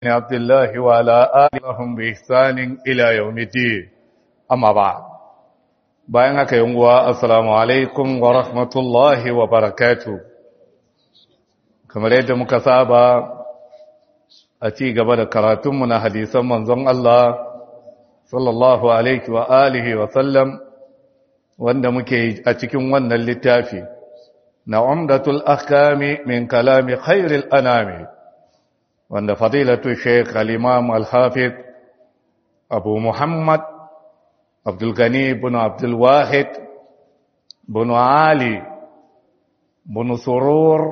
بن عبد الله وعلى آلهم بإحسان إلى يوم الدين أما بعد bayan haka yanguwa assalamu alaikum wa rahmatullahi wa barakatu kamar yadda muka saba a ci gaba da karatunmu na hadisan manzon Allah sallallahu alaihi wa alihi wa sallam wanda muke a cikin wannan littafi na umdatul ahkami min kalami khairil anami wanda fadilatu sheikh al-imam al-hafiz abu muhammad عبد الغني بن عبد الواحد بن علي بن سرور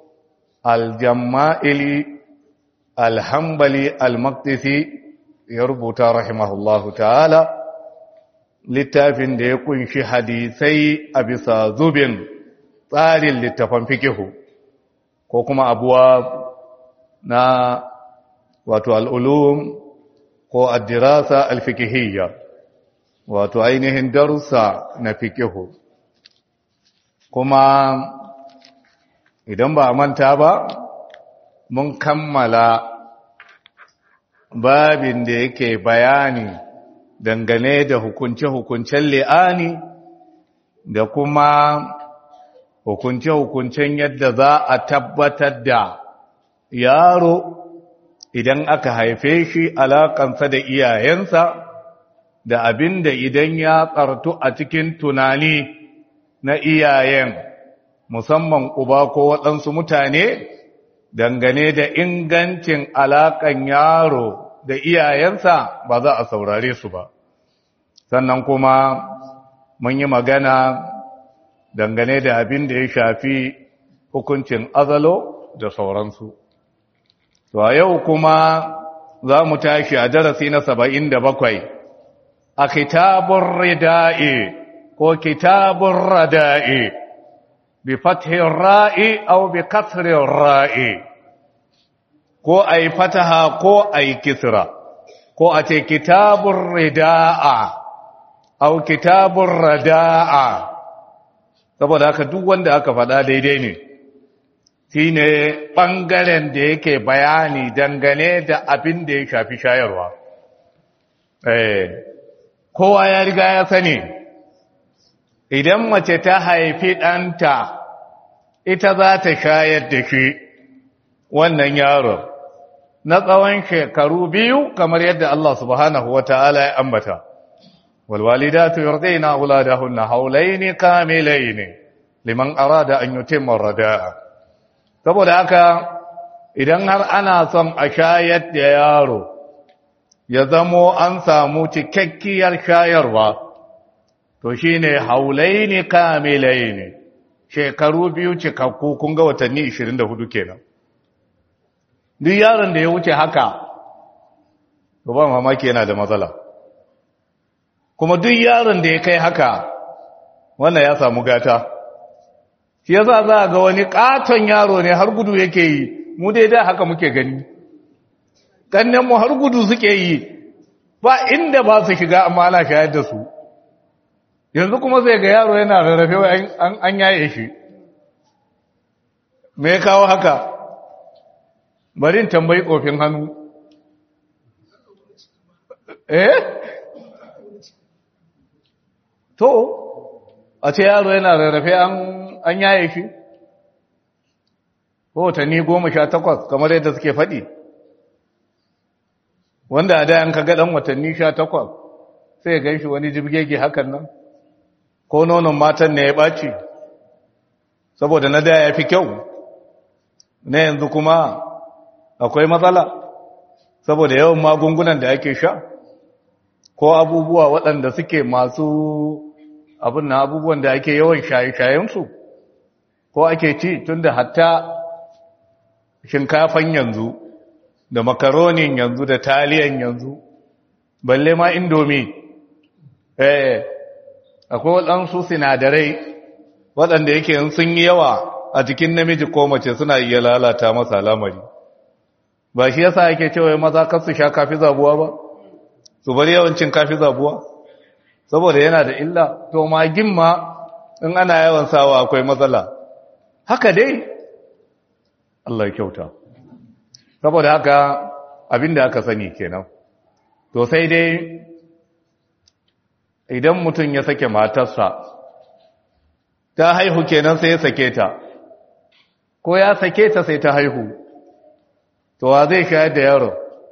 الجمائلي الحنبلي المقدسي يربط رحمه الله تعالى littafin da ya kunshi hadisai a bisa zubin tsarin littafan fikihu ko kuma abuwa na wato al'ulum ko addirasa alfikihiyya wato ainihin darussa na fikihu kuma idan ba manta ba mun kammala babin da yake bayani dangane da hukunce-hukuncen li'ani da kuma hukunce-hukuncen yadda za a tabbatar da yaro idan aka haife shi alakansa da iyayensa da abin da idan ya tsartu a cikin tunani na iyayen musamman uba ko waɗansu mutane dangane da ingancin alaƙan yaro da iyayensa ba za a saurare su ba sannan kuma mun yi magana dangane da abin da ya shafi hukuncin azalo da sauransu to a yau kuma za mu tashi a darasi na saba'in da bakwai a kitabun rida'i ko kitabun rada'i bi fathin ra'i au bi kasrin ra'i ko a yi fataha ko a yi kisra ko a ce kitabun rida'a au kitabun rada'a saboda haka duk wanda aka faɗa daidai ne shi ne ɓangaren da yake bayani dangane da abin da ya shafi shayarwa kowa ya riga ya sani idan mace ta haifi ɗanta ita za ta shayar da shi wannan yaron na tsawon shekaru biyu kamar yadda Allah subhanahu wa ta'ala ya ambata walwalidatu yurdina auladahunna haulaini kamilaini liman arada an yutimma rada'a saboda haka idan har ana son a shayar da yaro ya zamo an samu cikakkiyar shayarwa to shine haulaini kamilaini shekaru biyu cikakku kun ga watanni 24 kenan duk yaron da ya wuce haka to ba mamaki yana da matsala kuma duk yaron da ya kai haka wannan ya samu gata shi yasa za ga wani katon yaro ne har gudu yake yi mu dai da haka muke gani kannen mu har gudu suke yi ba inda ba su shiga amma ana shayar da su yanzu kuma sai ga yaro yana rarrafe an yaye shi me ya kawo haka bari in tambayi kofin hannu eh to a ce yaro yana rarrafe an yaye shi watanni goma sha takwas kamar yadda suke faɗi wanda a dayan kaga ɗan watanni sha takwas sai gan shi wani jibgege hakan nan ko nonon matan ne ya ɓaci saboda na da ya fi kyau na yanzu kuma akwai matsala saboda yawan magungunan da ake sha ko abubuwa waɗanda suke masu abin na abubuwan da ake yawan shaye-shayensu ko ake ci tun da hatta shinkafan yanzu da makaronin yanzu da taliyan yanzu balle ma indomi eh akwai waɗansu sinadarai waɗanda yake sun yi yawa a jikin namiji ko mace suna iya lalata masa lamari ba shi yasa yake cewa maza kar su sha kafi zabuwa ba su bari yawancin kafi zabuwa saboda yana da illa to magin ma in ana yawan sawa akwai matsala haka dai Allah ya kyauta saboda haka abinda aka sani kenan to sai dai idan mutum ya sake matarsa ta haihu kenan sai ya sake ta ko ya sake ta sai ta haihu to wa zai shayar da yaro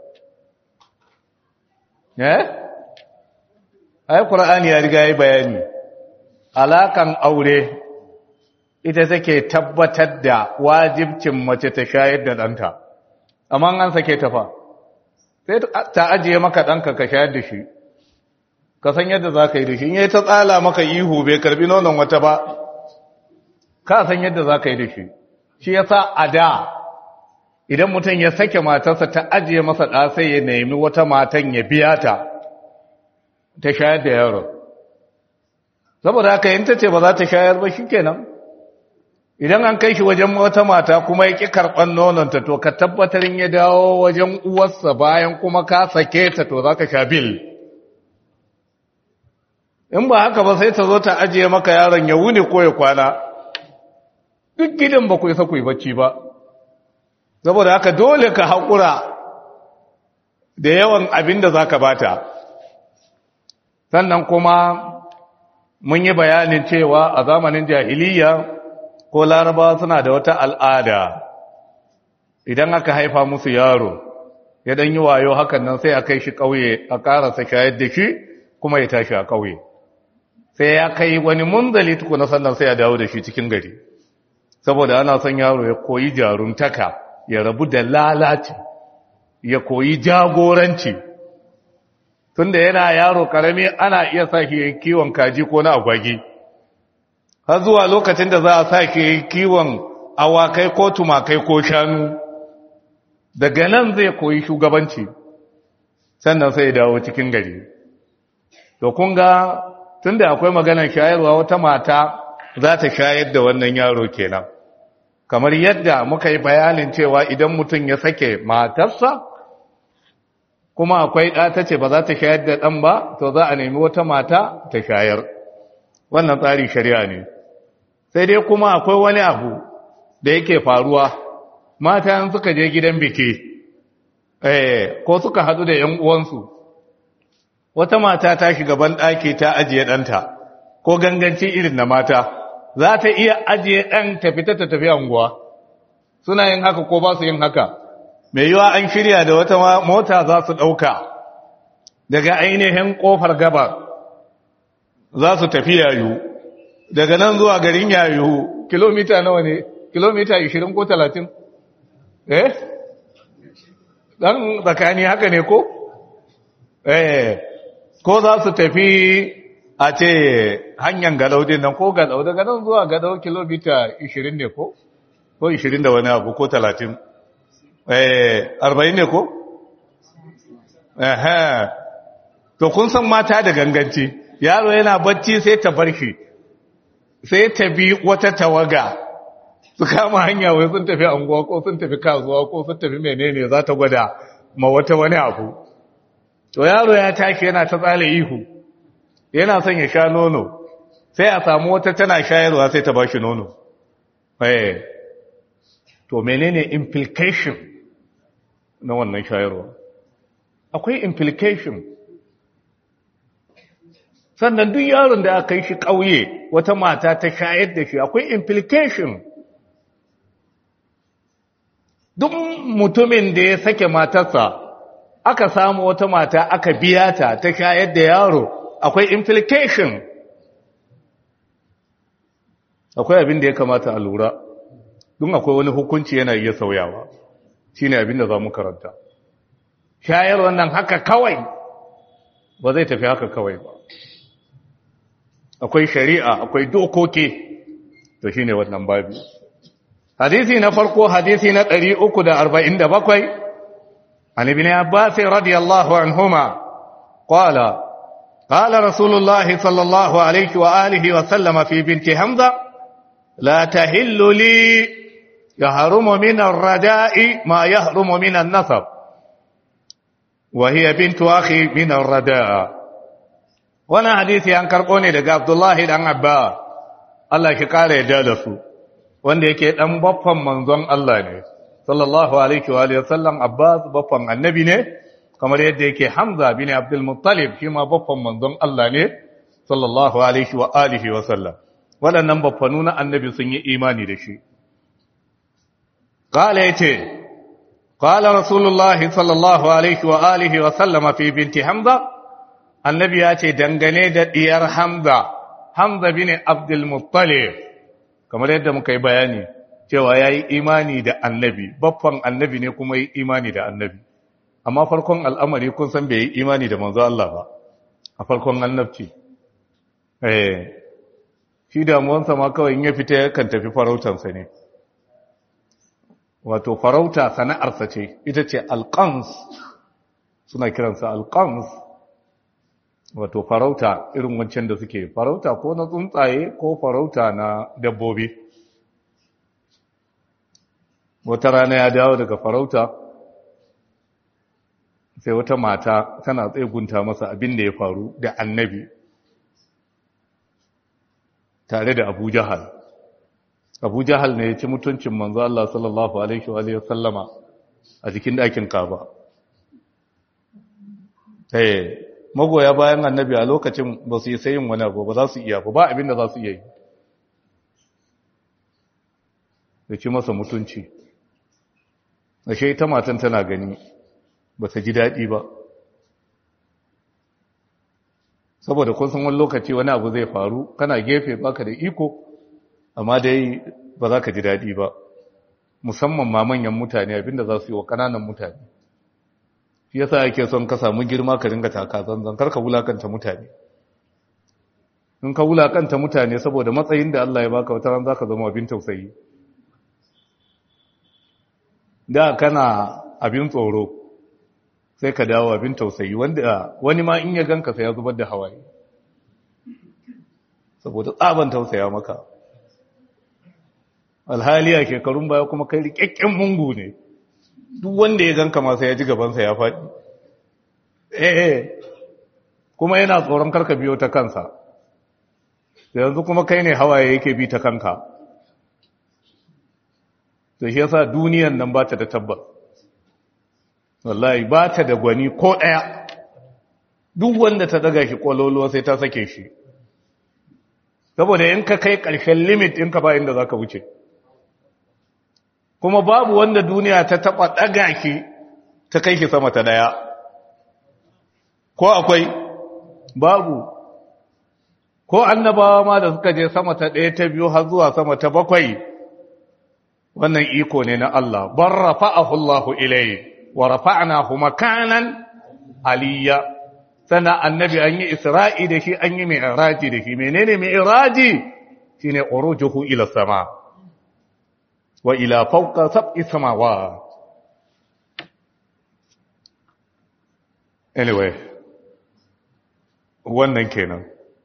eh ai qur'ani ya riga yi bayani alakan aure ita take tabbatar da wajibcin mace ta shayar da ɗanta amma an sake ta fa sai ta ajiye maka ɗanka ka shayar da shi ka san yadda za ka yi da shi in yi ta tsala maka ihu bai karbi nonon wata ba ka san yadda za ka yi da shi shi ya sa a da idan mutum ya sake matarsa ta ajiye masa ɗa sai ya nemi wata matan ya biya ta ta shayar da yaro saboda haka yin ta ce ba za ta shayar ba shi kenan idan an kai shi wajen wata mata kuma ya ƙi karɓar nononta to ka tabbatar ya dawo wajen uwarsa bayan kuma ka sake ta to za ka sha bil in ba haka ba sai ta zo ta ajiye maka yaron ya wuni ko ya kwana duk gidan ba ku isa ku yi bacci ba saboda haka dole ka haƙura da yawan abin da za ka bata sannan kuma mun yi bayanin cewa a zamanin jahiliya ko laraba suna da wata al'ada idan aka haifa musu yaro ya dan yi wayo hakan nan sai a kai shi ƙauye a ƙarasa shayar da shi kuma ya tashi a ƙauye sai ya kai wani munzali tukuna sannan sai ya dawo da shi cikin gari saboda ana son yaro ya koyi jaruntaka ya rabu da lalaci ya koyi jagoranci tunda yana yaro karami ana iya sa shi kiwon kaji ko na agwagi har zuwa lokacin da za a sa shi kiwon awakai ko tumakai ko shanu daga nan zai koyi shugabanci sannan sai ya dawo cikin gari to kun ga tunda akwai maganar shayarwa wata mata za ta shayar da wannan yaro kenan kamar yadda muka yi bayanin cewa idan mutum ya sake matarsa kuma akwai ɗa ta ce ba za ta shayar da ɗan ba to za a nemi wata mata ta shayar wannan tsari shari'a ne sai dai kuma akwai wani abu da yake faruwa mata yan suka je gidan biki eh ko suka hadu da yan uwansu wata mata ta shiga ban ɗaki ta ajiye ɗanta ko ganganci irin na mata za ta iya ajiye ɗan ta fita ta tafi anguwa suna yin haka ko ba su yin haka mai yiwa an shirya da wata mota za su ɗauka daga ainihin ƙofar gaba za su tafi yayu daga nan zuwa garin yayu kilomita nawa ne kilomita 20 ko 30 eh dan tsakani haka ne ko eh ko za su tafi a ce hanyar gadau din nan ko gadau daga nan zuwa gadau kilomita 20 ne ko ko 20 da wani abu ko 30 eh 40 ne ko eh to kun san mata da ganganci yaro yana bacci sai ta bar shi sai ta bi wata tawaga su kama hanya wai sun tafi anguwa ko sun tafi kasuwa ko sun tafi menene za ta gwada ma wata wani abu to yaro ya tashi yana ta tsale ihu yana son ya sha nono sai a samu wata tana shayarwa sai ta ba shi nono eh to menene implication na wannan shayarwa akwai implication sannan duk yaron da aka yi shi ƙauye wata mata ta shayar da shi akwai implication duk mutumin da ya sake matarsa aka samu wata mata aka biya ta ta shayar da yaro akwai implication akwai abin da ya kamata a lura don akwai wani hukunci yana iya sauyawa shine abin da za mu karanta shayar wannan haka kawai ba zai tafi haka kawai ba akwai shari'a akwai dokoki to shine wannan babu hadisi na farko hadisi na 347 an ibn abbas radiyallahu anhuma qala قال رسول الله صلى الله عليه وآله وسلم في بنت حمزة لا تهل لي يهرم من الرداء ما يهرم من النصب وهي بنت أخي من الرداء وانا حديثي عن كربوني لقى عبد الله بن عباس Allah ki kare ya da su wanda yake dan baffan manzon Allah ne sallallahu alaihi wa sallam Abbas baffan annabi ne kamar yadda yake Hamza bin Abdul Muttalib shi ma baffan manzon Allah ne sallallahu alaihi wa alihi wa sallam waɗannan baffanu na annabi sun yi imani da shi qala yace qala rasulullahi sallallahu alaihi wa alihi wa sallama fi binti Hamza annabi ya ce dangane da diyar Hamza Hamza bin Abdul Muttalib kamar yadda muka yi bayani cewa ya yi imani da annabi baffan annabi ne kuma yi imani da annabi amma farkon al'amari kun san bai yi imani da manzo Allah ba a farkon annabci eh shi damuwansa ma kawai in ya fita yakan tafi farautansa ne wato farauta sana'arsa ce ita ce alƙans suna kiransa alƙans wato farauta irin wancan da suke farauta ko na tsuntsaye ko farauta na dabbobi wata rana ya dawo daga farauta sai wata mata tana tsegunta masa abin da ya faru da annabi tare da abu jahal abu jahal ne ya ci mutuncin manzo Allah sallallahu alaihi wa sallama a jikin ɗakin kaba eh magoya bayan annabi a lokacin ba su yi sayin wani abu ba za su iya ba abin da za su iya yi da ci masa mutunci ashe ita matan tana gani ba ta ji daɗi ba saboda kun san wani lokaci wani abu zai faru kana gefe baka da iko amma dai ba za ka ji daɗi ba musamman ma manyan mutane abinda za su yi wa ƙananan mutane shi yasa yake son ka samu girma ka ringa taka zanzan kar ka wulakanta mutane in ka wulakanta mutane saboda matsayin da Allah ya baka wata ran zaka zama abin tausayi da kana abin tsoro sai ka dawo abin tausayi wanda wani ma in ya ganka sai ya zubar da hawaye saboda tsaban tausaya maka alhaliya shekarun baya kuma kai rikakken mungu ne duk wanda ya ganka ma sai ya ji gabansa ya faɗi eh kuma yana tsoron karka biyo ta kansa yanzu kuma kai ne hawaye yake bi ta kanka to shi yasa duniyan nan ba ta da tabbas wallahi ba ta da gwani ko ɗaya duk wanda ta daga shi kololo sai ta sake shi saboda in ka kai ƙarshen limit in ka ba inda za ka wuce kuma babu wanda duniya ta taɓa ɗaga shi ta kai shi sama ta ɗaya ko akwai babu ko annabawa ma da suka je sama ta ɗaya ta biyu har zuwa sama ta bakwai wannan iko ne na Allah bar rafa'ahu Allahu ilayhi wa rafa'nahu makanan aliyya sana annabi an yi isra'i da shi an yi mi'raji da shi menene mi'raji shine urujuhu ila sama wa ila fawqa sab'i samawat anyway wannan kenan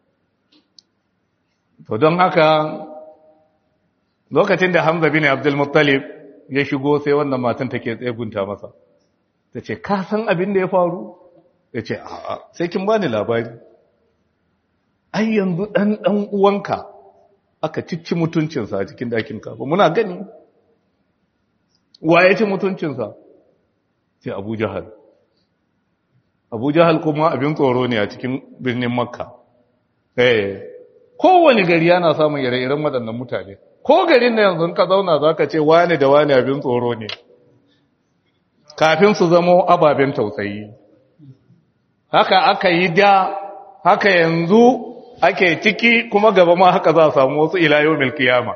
to don haka lokacin da Hamza bin Abdul Muttalib ya shigo sai wannan matan take tsegunta masa tace ka san abin da ya faru yace a'a sai kin bani labari ai yanzu dan dan uwanka aka cicci mutuncinsa a cikin dakin ka muna gani waye ci mutuncinsa sai Abu Jahal Abu Jahal kuma abin tsoro ne a cikin birnin Makka eh kowane gari yana samun ire-iren waɗannan mutane ko garin na yanzu ka zauna za ka ce wani da wani abin tsoro ne kafin su zamo ababen tausayi haka aka yi da haka yanzu ake ciki kuma gaba ma haka za a samu wasu ilayo milkiyama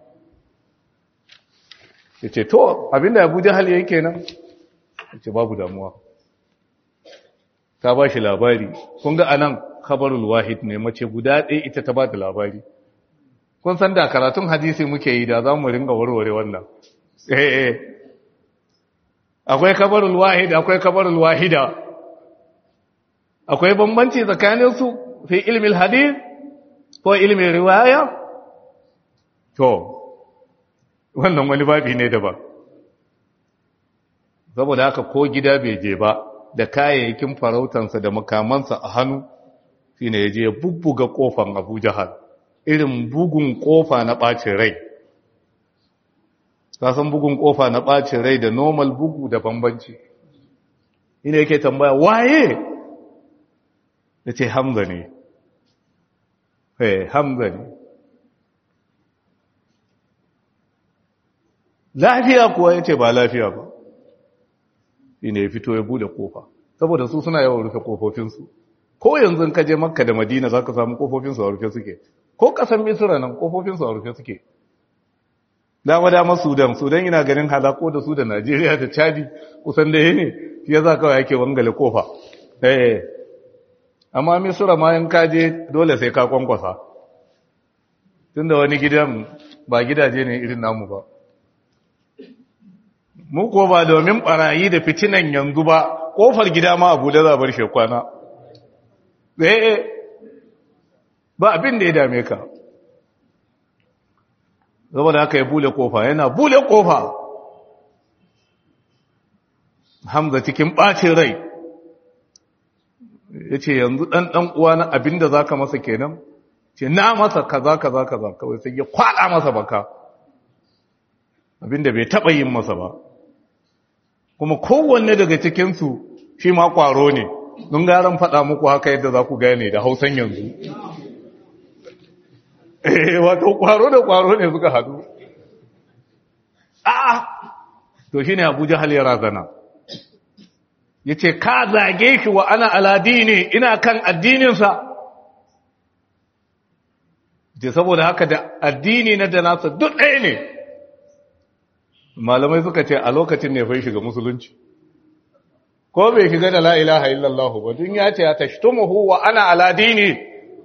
ya ce to abinda abu jihal ya yi kenan ya ce babu damuwa ta ba shi labari kun ga anan khabarul wahid ne mace guda ɗaya ita ta ba da labari kun san da karatun hadisi muke yi da za mu ringa warware wannan eh eh akwai kabarul wahid akwai kabarul wahida akwai bambanci tsakanin su fi ilmin hadith ko ilmin riwaya to wannan wani babi ne daban saboda haka ko gida bai je ba da kayayyakin farautansa da makamansa a hannu shine ya je ya bubbuga kofan Abu Jahal irin bugun kofa na ɓacin rai san bugun kofa na ɓacin rai da normal bugu da bambanci ina yake tambaya waye da ce hamza ne eh hamza ne lafiya kuwa ya ce ba lafiya ba ina ya fito ya bude kofa saboda su suna yawan rufe kofofinsu ko yanzu ka je makka da madina za ka samu kofofinsu a rufe suke ko kasan misira nan kofofinsu a rufe suke dama dama sudan sudan ina ganin halako da su da najeriya da chadi kusan da ne shi ya za kawai ake wangale kofa eh amma misira ma yan kaje dole sai ka kwankwasa tunda wani gidan ba gidaje ne irin namu ba mu ko ba domin barayi da fitinan yanzu ba kofar gida ma abu da zabar shekwana eh ba abin da ya dame ka saboda haka ya bule kofa yana bule kofa hamza cikin ɓacin rai ya ce yanzu ɗan ɗan uwa na abin da za ka masa kenan ce na masa kaza kaza kaza kawai sai ya kwaɗa masa baka abin da bai taɓa yin masa ba kuma kowanne daga cikinsu shi ma ƙwaro ne don garan faɗa muku haka yadda za ku gane da hausan yanzu eh wato kwaro da kwaro ne suka hadu a'a to shine Abu Jahal ya razana yace ka zage shi wa ana aladini ina kan addinin sa je saboda haka da addini na da nasa duk ɗaya ne malamai suka ce a lokacin ne fa shiga musulunci ko bai shiga da la ilaha illallah ba dun ya ce ya tashtumuhu wa ana aladini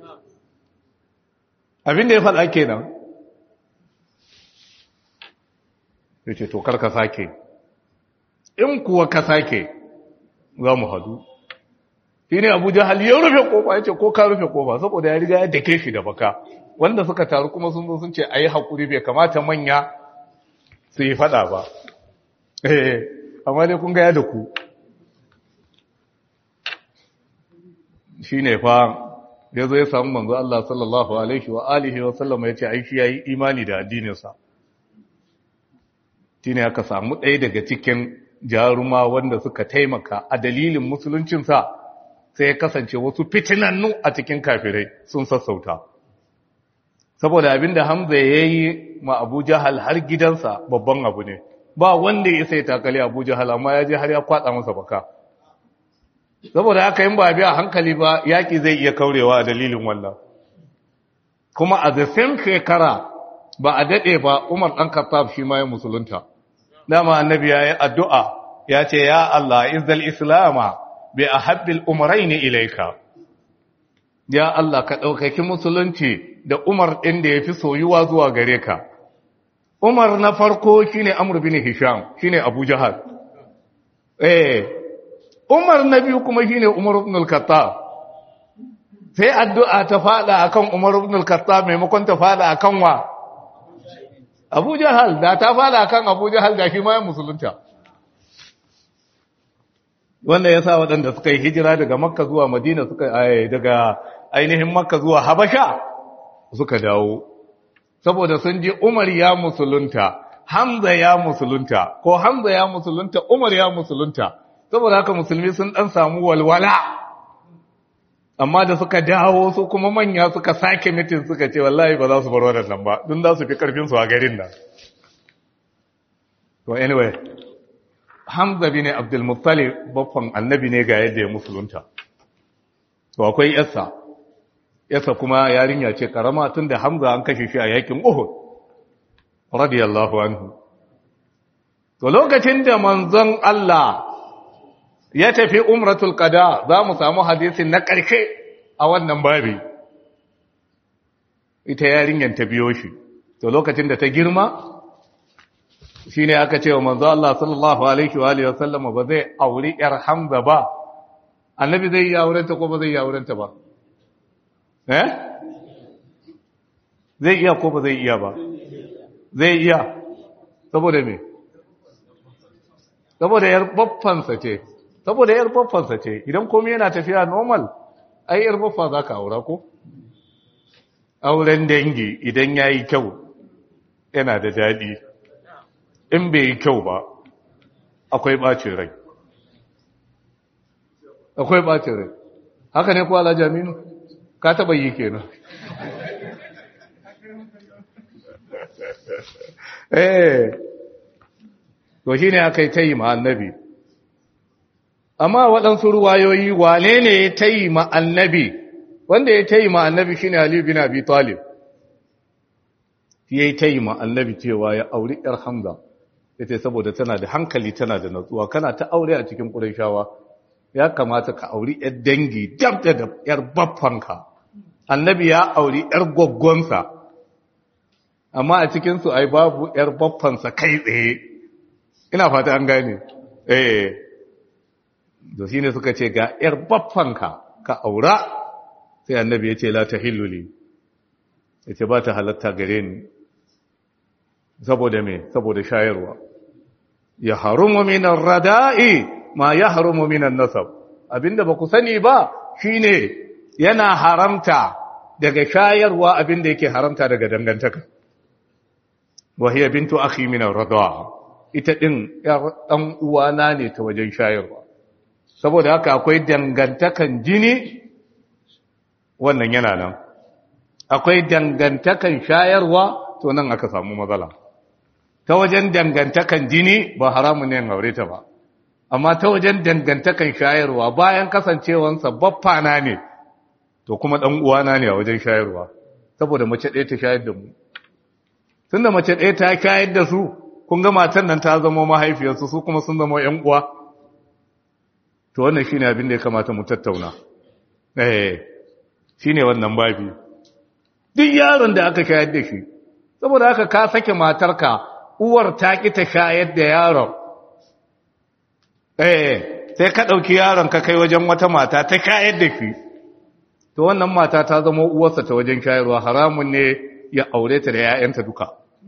abin da ya faɗa kenan ya ce to karka sake in kuwa ka sake za mu hadu shi ne abu jahal ya rufe kofa ya ce ko ka rufe kofa saboda ya riga ya dake shi da baka wanda suka taru kuma sun zo sun ce a yi haƙuri bai kamata manya su yi faɗa ba eh amma dai kun gaya da ku shi ne fa ya zo ya samu manzo Allah sallallahu alaihi wa alihi wa sallama ya ce ai shi yayi imani da addininsa shine aka samu ɗaya daga cikin jaruma wanda suka taimaka a dalilin musuluncinsa sai ya kasance wasu fitinannu a cikin kafirai sun sassauta saboda abinda Hamza ya yi ma Abu Jahal har gidansa babban abu ne ba wanda ya sai takali Abu Jahal amma ya je har ya kwatsa masa baka saboda haka yin ba biya hankali ba yaki zai iya kaurewa a dalilin wannan kuma a the same shekara ba a daɗe ba Umar ɗan Khattab shi ma ya musulunta dama annabi ya yi addu'a ya ce ya Allah izdal islama bi ahabbil umrayn ilayka ya Allah ka ɗaukaki musulunci da Umar ɗin da ya fi soyuwa zuwa gare ka. Umar na farko shi ne Amur bin Hisham, shi ne Abu Jahal. Eh, Umar na biyu kuma shi ne Umar ibn al-Khattab. Sai addu'a ta fada akan Umar ibn al-Khattab maimakon ta fada akan wa? Abu Jahal, da ta fada akan Abu Jahal da shi ma ya musulunta. Wanda ya sa waɗanda suka yi hijira daga Makka zuwa Madina suka daga ainihin Makka zuwa Habasha suka dawo. Saboda sun ji Umar ya musulunta, Hamza ya musulunta, ko Hamza ya musulunta, Umar ya musulunta. Saboda haka musulmi sun ɗan samu walwala. Amma da suka dawo su kuma manya suka sake mitin suka ce wallahi ba za su bar waɗannan ba, don za su fi ƙarfinsu a garin nan. To anyway, Hamza bin Abdul Muttalib baffan annabi ne ga yadda ya musulunta. To akwai yarsa. Yarsa kuma yarinya ce karama tunda Hamza an kashe shi a yakin Uhud. Radiyallahu anhu. To lokacin da manzon Allah ya tafi umratul qada za mu samu hadisin na ƙarshe a wannan babi. Ita yarinyar ta biyo shi. To lokacin da ta girma shi ne aka ce wa manzo Allah sallallahu alaihi wa alihi wasallam ba zai auri yar Hamza ba annabi zai yi aurenta ko ba zai yi aurenta ba eh zai iya ko ba zai iya ba zai iya saboda me saboda yar baffansa ce saboda yar baffansa ce idan komai yana tafiya normal ai yar baffa zaka aura ko auren dangi idan yayi kyau yana da dadi in bai yi kyau ba akwai ɓacin rai akwai ɓacin rai haka ne kuwa Jaminu? ka taɓa yi kenan eh to shi ne aka yi ta yi ma annabi amma waɗansu ruwayoyi wane ne ya ta yi ma annabi wanda ya ta yi ma annabi shi ne Ali bin Abi Talib ya yi ta yi ma annabi cewa ya auri ‘yar Hamza ya ce saboda tana da hankali tana da natsuwa kana ta aure a cikin ƙurashawa ya kamata ka auri ‘yar dangi dab da ‘yar baffanka annabi ya auri ‘yar gwaggonsa amma a cikinsu ai babu ‘yar baffansa kai tsaye ina fata an gane eh da shi ne suka ce ga ‘yar baffanka ka aura sai annabi ya ce la ta hilluli ya ce ba ta halatta gare ni saboda me saboda shayarwa ya harumu minan rada'i ma ya harumu minan nasab abinda ba ku sani ba shine yana haramta daga shayarwa abinda yake haramta daga dangantaka wa hiya bintu akhi min ar-radaa ita din dan uwana ne ta wajen shayarwa saboda haka akwai dangantakan jini wannan yana nan akwai dangantakan shayarwa to nan aka samu matsala ta wajen dangantakan jini ba haramun ne aure ta ba amma ta wajen dangantakan shayarwa bayan kasancewansa baffana ne to kuma dan uwana ne a wajen shayarwa saboda mace ɗaya ta shayar da mu tunda mace ɗaya ta shayar da su kun ga matan nan ta zama mahaifiyarsu su kuma sun zama ƴan uwa to wannan shine abin da ya kamata mu tattauna eh shine wannan babi duk yaron da aka shayar da shi saboda haka ka sake matarka uwar ta ki ta shayar da yaron eh sai ka dauki yaron ka kai wajen wata mata ta shayar da shi to wannan mata ta zama uwarsa ta wajen shayarwa haramun ne ya aure ta da 'ya'yanta duka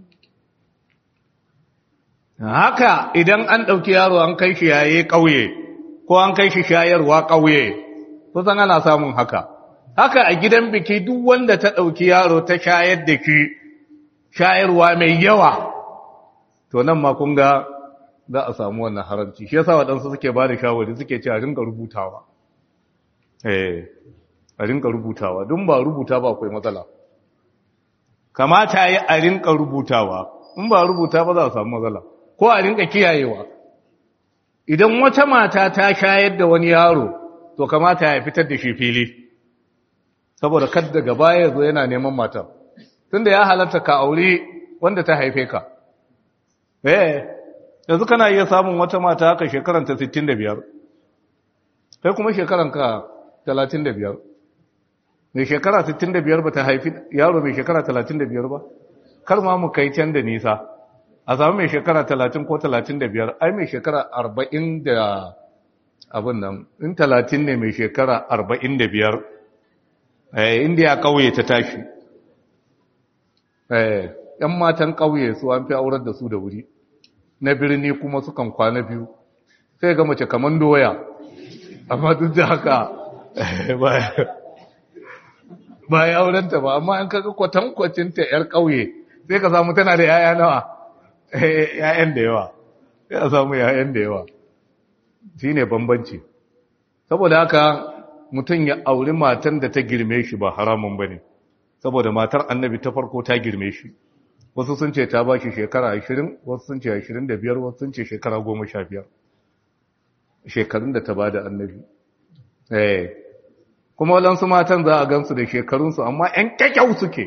haka idan an dauki yaro an kai shi yaye kauye ko an kai shi shayarwa kauye kusan ana samun haka haka a gidan biki duk wanda ta ɗauki yaro ta shayar da ki shayarwa mai yawa to nan ma kun ga za a samu wannan haramci shi yasa waɗansu suke ba da shawari suke ce a rinka rubutawa eh a rinka rubutawa don ba rubuta ba akwai matsala kamata yi a rinka rubutawa in ba rubuta ba za a samu matsala ko a rinka kiyayewa idan wata mata ta shayar da wani yaro to kamata ya fitar da shi fili saboda kad daga baya zo yana neman matar tunda ya halatta ka aure wanda ta haife ka eh yanzu kana iya samun wata mata haka shekaran ta 65 kai kuma shekaran ka 35 mai shekara 65 ba ta haifi yaro mai shekara 35 ba kar ma mu kai can da nisa a samu mai shekara 30 ko 35 ai mai shekara 40 da abin nan in 30 ne mai shekara 45 inda ya kauye ta tashi ‘yan matan kauye su an fi aurar da su da wuri na birni kuma sukan kwana biyu sai ga mace kaman doya amma duk da haka ba ya aurenta ba amma an kaga kwatankwacinta ‘yar kauye sai ka samu tana da ‘ya'ya nawa ‘ya'yan da yawa sai a samu ‘ya'yan da yawa shi ne bambanci saboda haka mutum ya auri matan da ta girme shi ba haramun ba ne saboda matar annabi ta farko ta girme shi wasu sun ce ta ba shi shekara 20 wasu sun ce 25 wasu sun ce shekara 15 shekarun da ta ba da annabi eh kuma waɗansu matan za a gansu da shekarunsu amma 'yan kyakkyau suke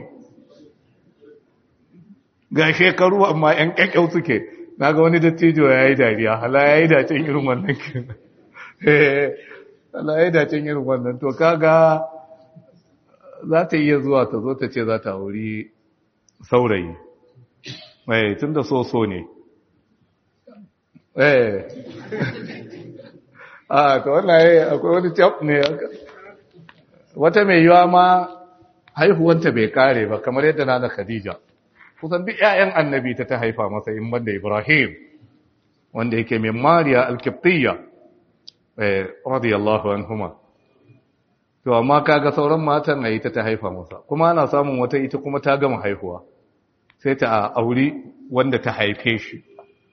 ga shekaru amma 'yan kyakkyau suke na ga wani dattijo ya yi dariya hala ya yi dacin irin wannan kenan Allah ya dacin irin wannan to kaga za ta iya zuwa ta zo ta ce za ta wuri saurayi mai tun da so-so ne eh a ta wannan ya akwai wani cap ne wata mai yiwa ma haihuwanta bai kare ba kamar yadda na da khadija kusan duk 'ya'yan annabi ta ta haifa masa in banda ibrahim wanda yake mai mariya alkiptiyya radiyallahu anhuma to amma kaga sauran matan ayi ta ta haifa masa kuma ana samun wata ita kuma ta gama haihuwa sai ta auri wanda ta haife shi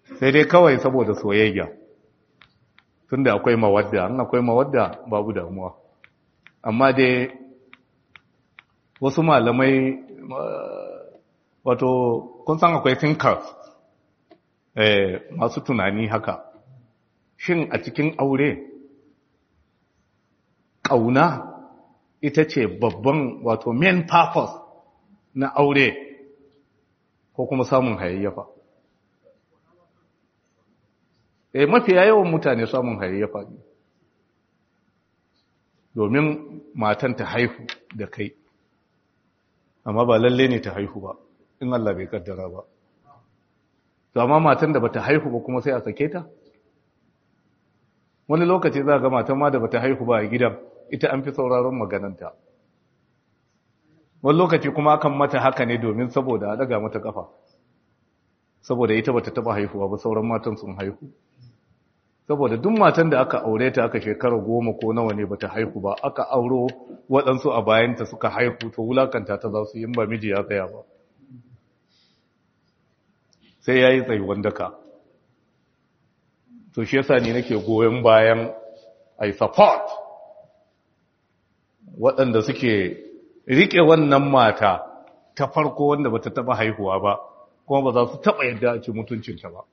sai dai kawai saboda soyayya tunda akwai mawadda an akwai mawadda babu damuwa amma dai wasu malamai wato kun san akwai thinkers eh, masu tunani haka shin a cikin aure ƙauna ita ce babban wato main purpose na aure ko kuma samun hayayyafa eh mafiya yawan mutane samun hayayyafa ne domin matan ta haihu da kai amma ba lalle ne ta haihu ba in Allah bai kaddara ba to amma matan da bata haihu ba kuma sai a sake ta wani lokaci za ga matan ma da bata haihu ba a gidan ita an fi sauraron magananta wani lokaci kuma akan mata haka ne domin saboda a daga mata kafa saboda ita bata taba haihuwa ba sauran matan sun haihu saboda duk matan da aka aure ta aka shekara goma ko nawa ne bata haihu ba aka auro waɗansu a bayanta suka haihu to wulakanta ta za su yi ba miji ya tsaya ba sai ya yi tsayuwan daka to shi yasa ni nake goyon bayan ai support waɗanda suke riƙe wannan mata ta farko wanda bata taɓa haihuwa ba kuma ba za su taɓa yadda a ci mutuncinta ba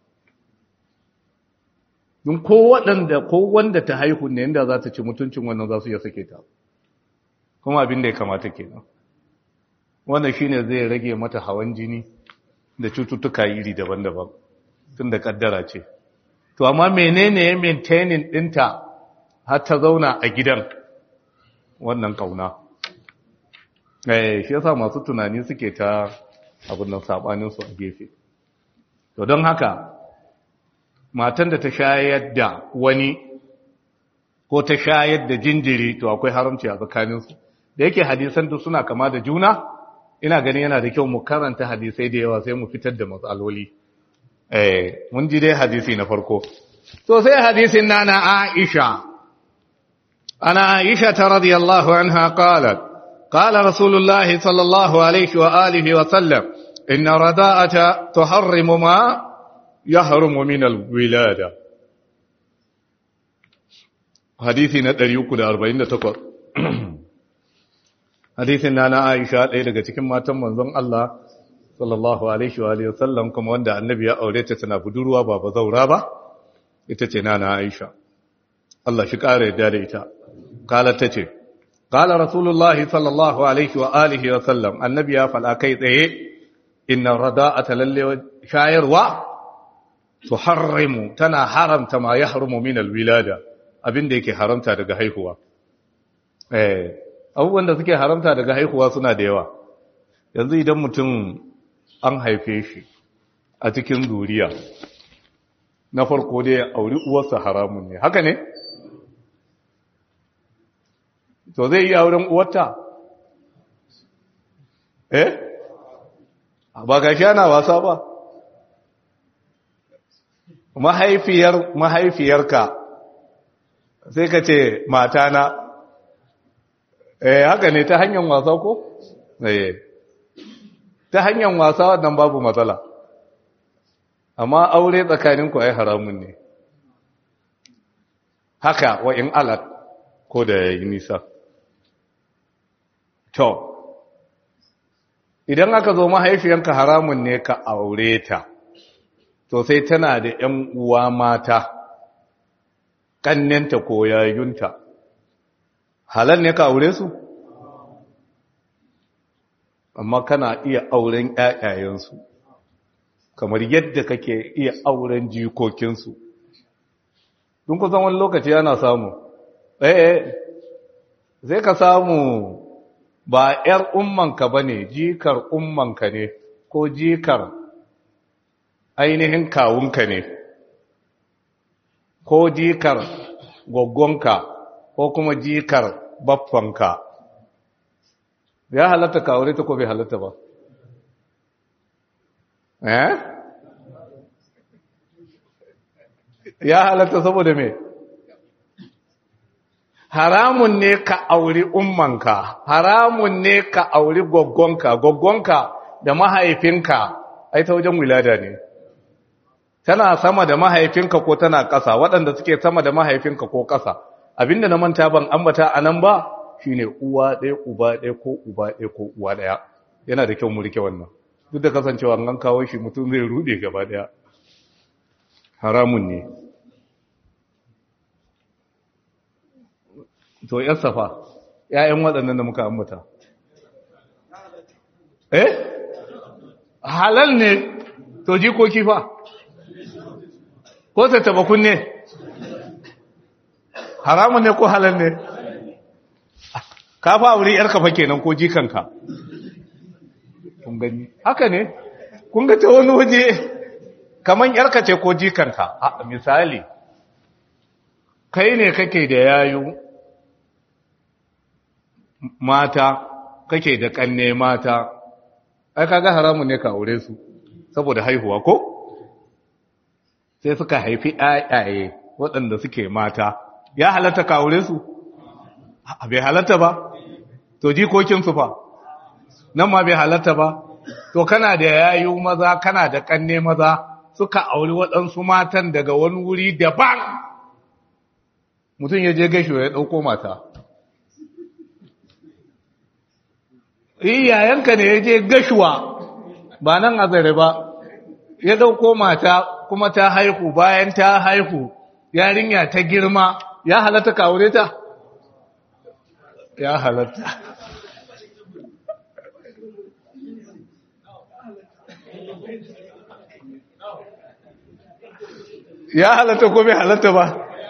don ko waɗanda ko wanda ta haihu ne inda za ta ci mutuncin wannan za su iya sake ta kuma abin da ya kamata kenan wannan shine zai rage mata hawan jini da cututtuka iri daban-daban tun da kaddara ce to amma menene ya maintaining ɗinta har ta zauna a gidan wannan kauna eh shi yasa masu tunani suke ta abin nan sabanin su a gefe to don haka matan da ta shayar da wani ko ta shayar da jinjiri to akwai haramci a tsakaninsu da yake hadisan duk suna kama da juna ina ganin yana da kyau mu karanta hadisai da yawa sai mu fitar da matsaloli eh mun ji dai hadisi na farko to sai hadisin nana Aisha ana Aisha ta radiyallahu anha qalat qala rasulullah sallallahu alaihi wa alihi wa sallam inna rada'ata tuharrimu ma yahrumu min alwilada hadisi na 348 hadisin nana Aisha ɗaya daga cikin matan manzon Allah sallallahu alaihi wa alihi wasallam kuma wanda annabi ya aure ta tana budurwa ba bazaura ba ita ce nana Aisha Allah shi ƙara yadda da ita kala ta ce kala rasulullah sallallahu alaihi wa alihi wasallam annabi ya faɗa kai tsaye inna rada'ata lalle shayarwa tuharrimu tana haramta ma yahrumu min alwilada abinda yake haramta daga haihuwa eh abubuwan da suke haramta daga haihuwa suna da yawa yanzu idan mutum an haife shi a cikin zuriya na farko dai auri uwarsa haramun ne haka ne to zai iya auren uwarta eh ba ga shi ana wasa ba mahaifiyar mahaifiyarka sai ka ce matana eh haka ne ta hanyar wasa ko eh ta hanyar wasa wannan babu matsala amma aure tsakanin ku ai haramun ne haka wa in alat ko da yayi nisa to idan aka zo mahaifiyanka haramun ne ka aure ta to sai tana da ƴan uwa mata kannenta ko yayunta halal ne ka aure su amma kana iya auren ƴaƴayensu kamar yadda kake iya auren jikokinsu dun kusan wani lokaci yana samu eh zai ka samu ba ƴar ummanka bane jikar ummanka ne ko jikar ainihin kawunka ne ko jikar goggonka ko kuma jikar baffanka ya halatta ka aure ta ko bai halatta ba eh ya halatta saboda me haramun ne ka auri ummanka haramun ne ka auri goggonka goggonka da mahaifinka ai ta wajen wilada ne tana sama da mahaifinka ko tana ƙasa waɗanda suke sama da mahaifinka ko ƙasa abinda na manta ban ambata a nan ba shine uwa ɗaya uba ɗaya ko uba ɗaya ko uwa ɗaya yana da kyau mu rike wannan duk da kasancewa an kawo shi mutum zai rude gaba ɗaya haramun ne to yan safa ‘ya'yan waɗannan da muka ambata eh halal ne to jikoki fa ko ta taba kunne haramun ne ko halal ne ka fa wuri yarka fa kenan ko jikanka kun gani haka ne kun ga ta wani waje kaman yarka ce ko jikanka a misali kai ne kake da yayu mata kake da kanne mata ai kaga haramun ne ka aure su saboda haihuwa ko sai suka haifi ayaye waɗanda suke mata ya halatta ka aure su bai halatta ba to jikokin su fa nan ma bai halatta ba to kana da yayu maza kana da kanne maza suka auri waɗansu matan daga wani wuri daban mutum ya je gashi ya ɗauko mata yayanka ne ya je gashuwa ba nan azare ba ya dauko mata kuma ta haihu bayan ta haihu yarinya ta girma ya halatta ka aure ta ya halatta ya halatta ko bai halatta ba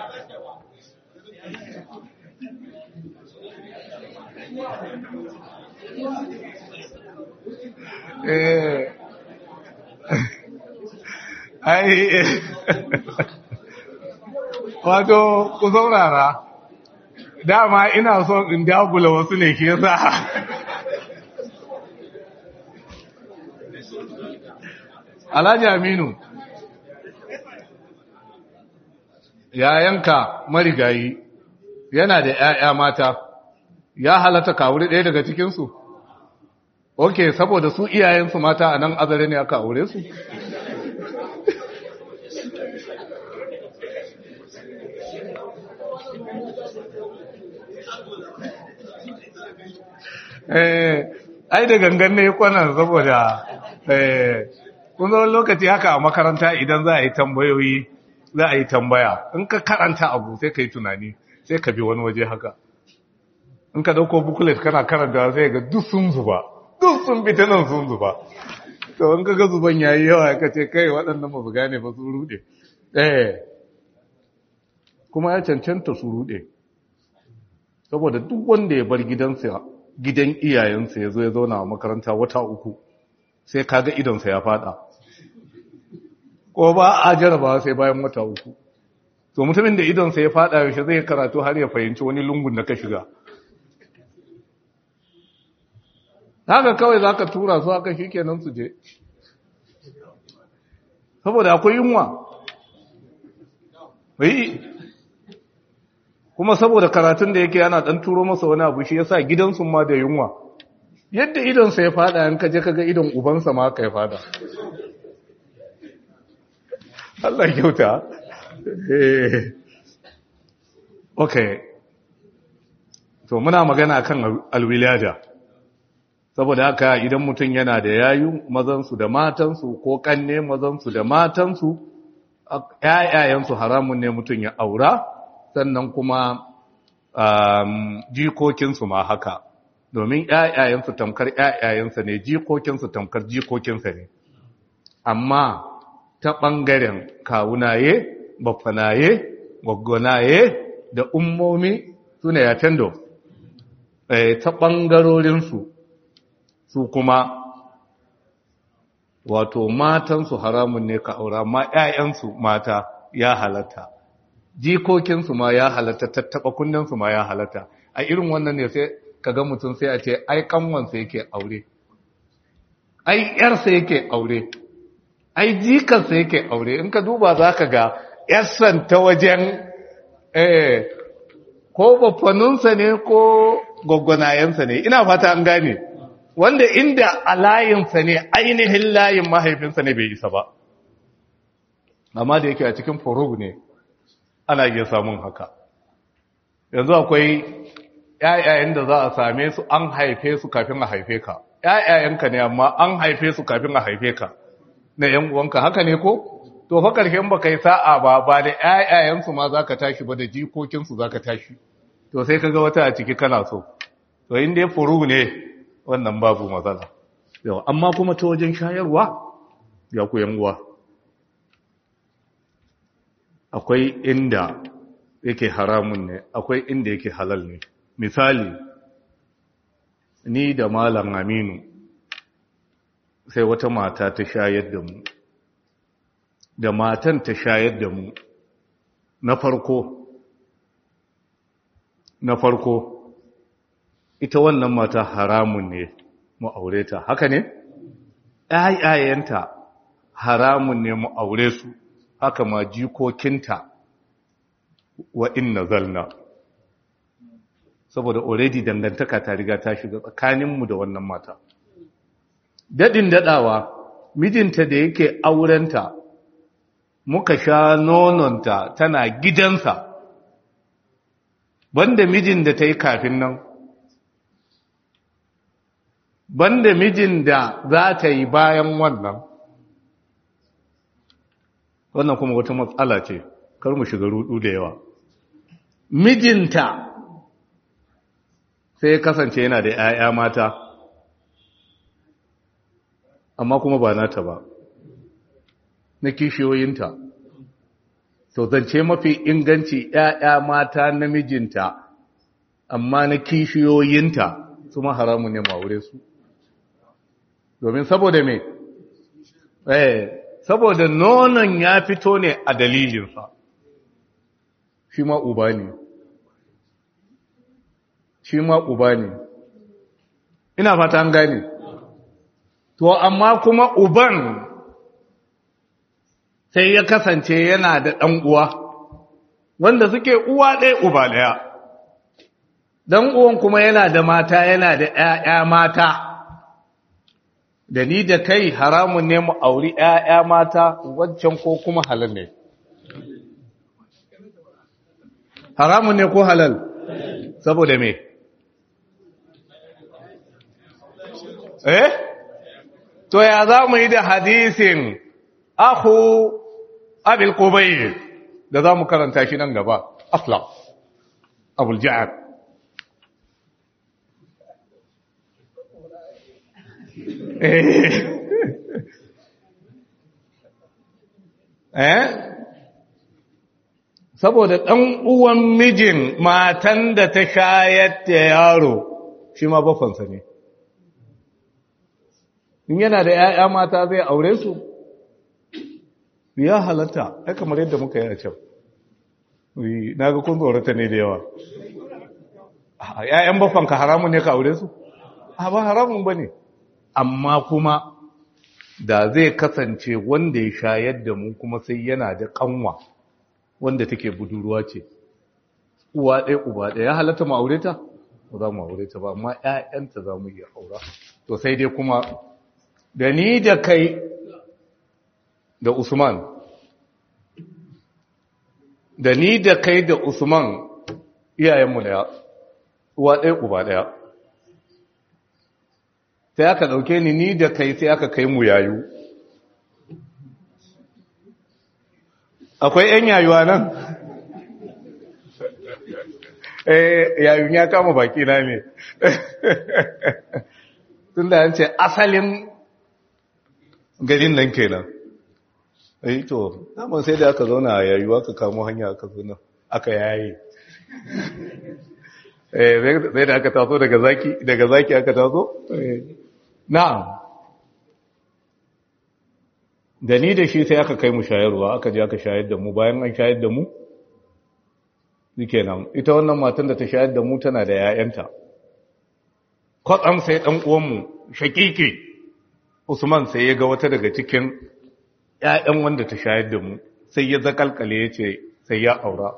eh ai wato ku saurara dama ina son in dagula wasu ne ke sa alhaji aminu yayanka marigayi yana da 'ya'ya mata ya halatta kawuri ɗaya daga cikinsu ok saboda su iyayensu mata a nan azare ne aka aure su ai da gangan ne kwanan saboda kun zo lokaci haka a makaranta idan za a yi tambayoyi za a yi tambaya in ka karanta abu sai ka yi tunani sai ka bi wani waje haka in ka dauko bukulet kana karanta sai ga duk sun zuba duk sun bi ta nan sun zuba to in ka ga zuban yayi yawa ka ce kai waɗannan ba su gane ba su rude eh kuma ya cancanta su rude saboda duk wanda ya bar gidansa gidan iyayensa ya zo ya zauna a makaranta wata uku sai kaga idonsa ya fada ko ba a jaraba sai bayan wata uku to mutumin da idonsa ya fada yaushe zai karatu har ya fahimci wani lungun da ka shiga haka kawai za ka tura su haka shi kenan su je saboda akwai yunwa kuma saboda karatun da yake yana dan turo masa wani abu shi yasa gidansu ma da yunwa yadda idonsa ya fada in ka je kaga idon ubansa ma ka ya fada Allah kyauta eh okay to muna magana kan alwilada saboda haka idan mutum yana da yayu mazansu da matansu ko kanne mazansu da matansu ƴaƴayensu haramun ne mutum ya aura sannan kuma jikokinsu ma haka domin ƴaƴayensu tamkar ƴaƴayensa ne jikokinsu tamkar jikokinsa ne amma ta ɓangaren kawunaye bafanaye gwaggwanaye da ummomi su ne ya tendo ta ɓangarorinsu su kuma wato matansu haramun ne ka aura ma ‘ya'yansu mata ya halatta jikokinsu ma ya halatta tattaɓa kunninsu ma ya halatta a irin wannan ne sai ka ga mutum sai a ce ai kanwansa yake aure ai ‘yarsa yake aure ai jikansa yake aure in ka duba za ka ga ‘yarsan ta wajen eh ko bafaninsa ne ko gwaggwanayensa ne ina fata an gane wanda inda a layinsa ne ainihin layin mahaifinsa ne bai isa ba amma da yake a cikin furug ne ana iya samun haka yanzu akwai ƴaƴayen da za a same su an haife su kafin a haife ka ƴaƴayenka ne amma an haife su kafin a haife ka na ƴan uwanka haka ne ko to fa karshen baka yi sa'a ba ba da ƴaƴayen su ma zaka tashi ba da jikokin su zaka tashi to sai kaga wata a ciki kana so to in dai furu ne wannan babu matsala yau amma kuma ta wajen shayarwa ya ku yan uwa akwai inda yake haramun ne akwai inda yake halal ne misali ni da malam aminu sai wata mata ta shayar da mu da matan ta shayar da mu na farko na farko ita wannan mata haramun ne mu aure ta haka ne ƴaƴayenta haramun ne mu aure su haka ma jikokinta wa inna zalna saboda already dangantaka ta riga ta shiga tsakaninmu da wannan mata dadin dadawa mijinta da yake aurenta muka sha nononta tana gidansa banda mijin da ta yi kafin nan banda mijin da za ta yi bayan wannan wannan kuma wata matsala ce kar mu shiga rudu da yawa mijinta sai kasance yana da 'ya'ya mata amma kuma ba nata ba na kishiyoyinta to zance mafi inganci 'ya'ya mata na mijinta amma na kishiyoyinta su ma haramun ne ma'aure su domin saboda me eh saboda nonon ya fito ne a dalilinsa shi ma uba ne shi ma uba ne ina fata an gane to amma kuma uban sai ya kasance yana da ɗan uwa wanda suke uwa ɗaya uba ɗaya ɗan uwan kuma yana da mata yana da ‘ya'ya mata da ni da kai haramun ne mu auri ‘ya'ya mata wancan ko kuma halal ne haramun ne ko halal saboda me eh to ya za mu yi da hadisin ahu abil qubayl da za mu karanta shi nan gaba asla abul ja'ad eh saboda ɗan uwan mijin matan da ta shayar da yaro shi ma bafansa ne in yana da ‘ya'ya mata zai aure su ya halatta ai kamar yadda muka yi a can na ga kun tsorata ne da yawa ‘ya'yan bafanka haramun ne ka aure su a ba haramun ba ne amma kuma da zai kasance wanda ya shayar da mu kuma sai yana da kanwa wanda take budurwa ce uwa ɗaya uba ɗaya ya halatta mu aure ta ba za mu aure ta ba amma ƴaƴanta za mu iya aura to sai dai kuma da ni da kai da Usman da ni da kai da Usman iyayenmu ɗaya uwa ɗaya uba ɗaya sai aka ɗauke ni ni da kai sai aka kai mu yayu akwai ‘yan yayuwa nan eh yayun ya kama baki na ne tun da yance asalin garin nan kenan eh to naman sai da aka zauna a yayuwa ka kamo hanya aka zauna aka yayi eh sai da aka taso daga zaki daga zaki aka taso na'am da ni da shi sai aka kai mu shayarwa aka je aka shayar da mu bayan an shayar da mu nan ita wannan matan da ta shayar da mu tana da ‘ya'yanta kwatsam sai ɗan uwanmu shakiki usman sai ya ga wata daga cikin ‘ya'yan wanda ta shayar da mu sai ya zakalkale ya ce sai ya aura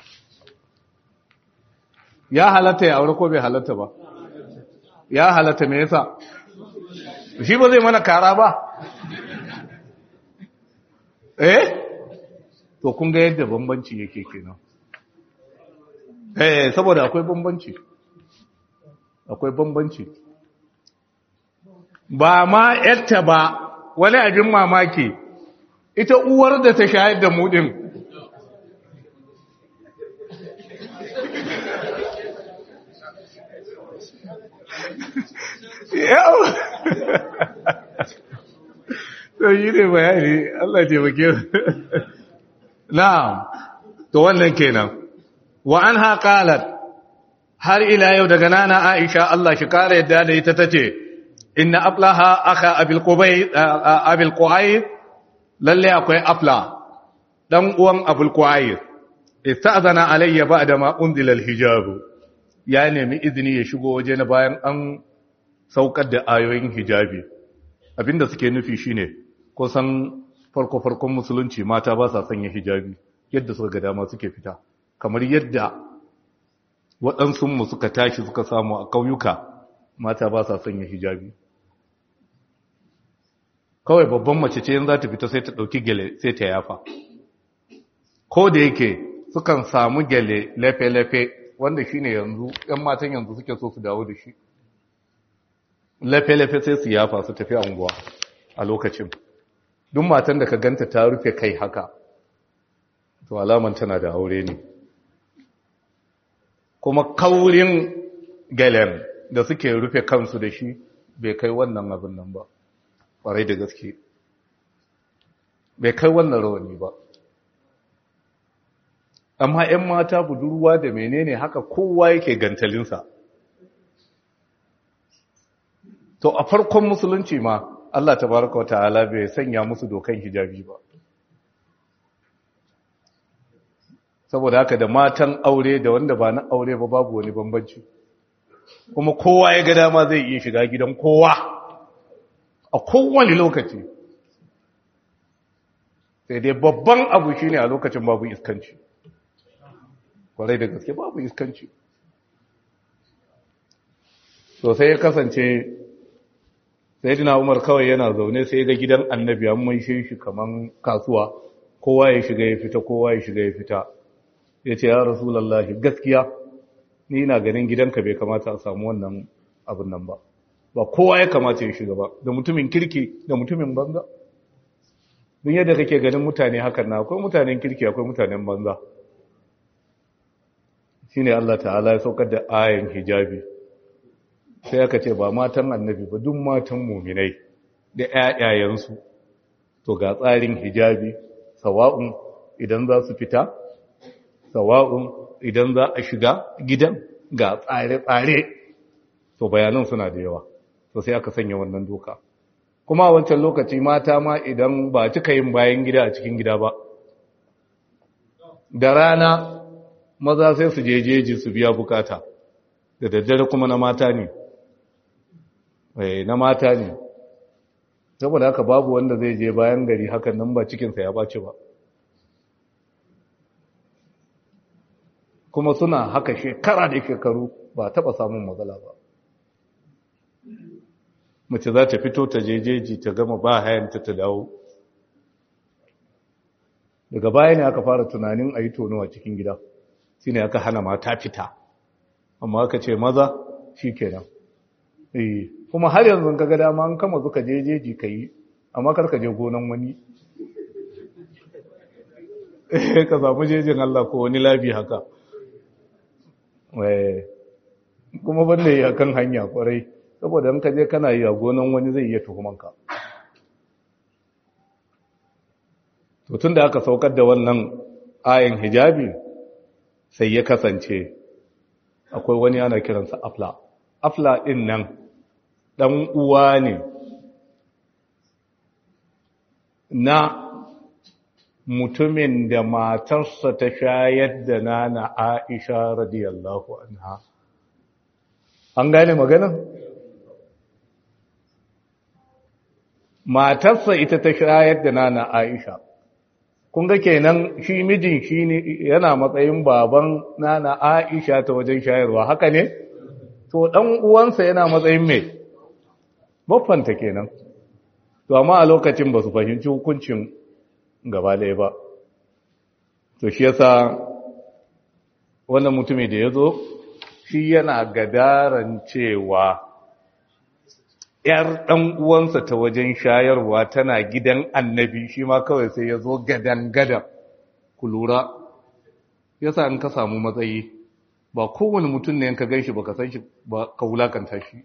ya halatta ya aure ko bai halatta ba ya halatta me yasa shi ba zai mana kara ba eh to kun ga yadda bambanci yake kenan eh saboda akwai bambanci akwai bambanci ba ma yatta ba wani abin mamaki ita uwar da ta shayar da mu din yau to yi ne bayani Allah taimake na'am to wannan kenan wa anha qalat har ila yau daga nana Aisha Allah shi kare yadda da ita tace inna aflaha akha abil qubay abil qu'ayr lalle akwai afla dan uwan abul qu'ayr istazana alayya ba'da ma unzila al hijab ya nemi izini ya shigo waje na bayan an saukar da ayoyin hijabi abinda suke nufi shine kusan farko-farkon musulunci mata ba sa sanya hijabi yadda suka ga dama suke fita kamar yadda waɗansunmu suka tashi suka samu a ƙauyuka mata ba sa sanya hijabi kawai babban mace ce yin za ta fita sai ta ɗauki gele sai ta yafa ko da yake sukan samu gele lefe-lefe wanda shine yanzu 'yan matan yanzu suke so su dawo da shi lafe-lafe sai su yafa su tafi anguwa a lokacin duk matan da ka ganta ta rufe kai haka to alaman tana da aure ne kuma kaurin galen da suke rufe kansu da shi bai kai wannan abin nan ba ƙwarai da gaske bai kai wannan rawani ba amma 'yan mata budurwa da menene haka kowa yake gantalinsa to a farkon musulunci ma Allah tabaraka wa ta'ala bai sanya musu dokan hijabi ba saboda haka da matan aure da wanda ba na aure ba babu wani bambanci kuma kowa ya ga dama zai iya shiga gidan kowa a kowane lokaci sai dai babban abu shine a lokacin babu iskanci kwarai da gaske babu iskanci so sai ya kasance sai dina umar kawai yana zaune sai ga gidan annabi an mai shi kaman kasuwa kowa ya shiga ya fita kowa ya shiga ya fita ya ce ya rasulallahi gaskiya ni na ganin gidanka bai kamata a samu wannan abin nan ba ba kowa ya kamata ya shiga ba da mutumin kirki da mutumin banza don yadda kake ganin mutane hakan na akwai mutanen kirki akwai mutanen banza shine Allah ta'ala ya saukar da ayan hijabi sai aka ce ba matan annabi ba duk matan muminai da ƴaƴayensu to ga tsarin hijabi sawa'un idan za su fita sawa'un idan za a shiga gidan ga tsare-tsare to bayanan suna da yawa to sai aka sanya wannan doka kuma a wancan lokaci mata ma idan ba cika yin bayan gida a cikin gida ba da rana maza sai su je jeji su biya bukata da daddare kuma na mata ne na mata ne saboda haka babu wanda zai je bayan gari hakan nan ba cikinsa ya bace ba kuma suna haka shekara da shekaru ba taba samun matsala ba mace za ta fito ta jejeji ta gama ba hayanta ta dawo daga baya ne aka fara tunanin a yi tono a cikin gida shi ne aka hana mata fita amma aka ce maza shi kenan kuma har yanzu ka ga dama an kama zuka jejeji ka yi amma karka je gonan wani ka samu jejin Allah ko wani labi haka kuma banda yi akan hanya kwarai saboda in ka je kana yi a gonan wani zai iya tuhumanka to tun da aka saukar da wannan ayin hijabi sai ya kasance akwai wani ana kiransa afla afla din nan dan uwa ne na mutumin da matarsa ta shayar da nana Aisha radiyallahu anha an gane maganin matarsa ita ta shayar da nana Aisha kun ga kenan shi mijin shi ne yana matsayin baban nana Aisha ta wajen shayarwa haka ne to dan uwansa yana matsayin me baffanta kenan to amma a lokacin ba su fahimci hukuncin gaba ɗaya ba to shi yasa wannan mutumin da ya zo shi yana gadaran cewa ‘yar ɗan uwansa ta wajen shayarwa tana gidan annabi shi ma kawai sai ya zo gadan-gadan ku lura yasa in ka samu matsayi ba kowane mutum ne ka gan shi ba ka san shi ba ka wulakanta shi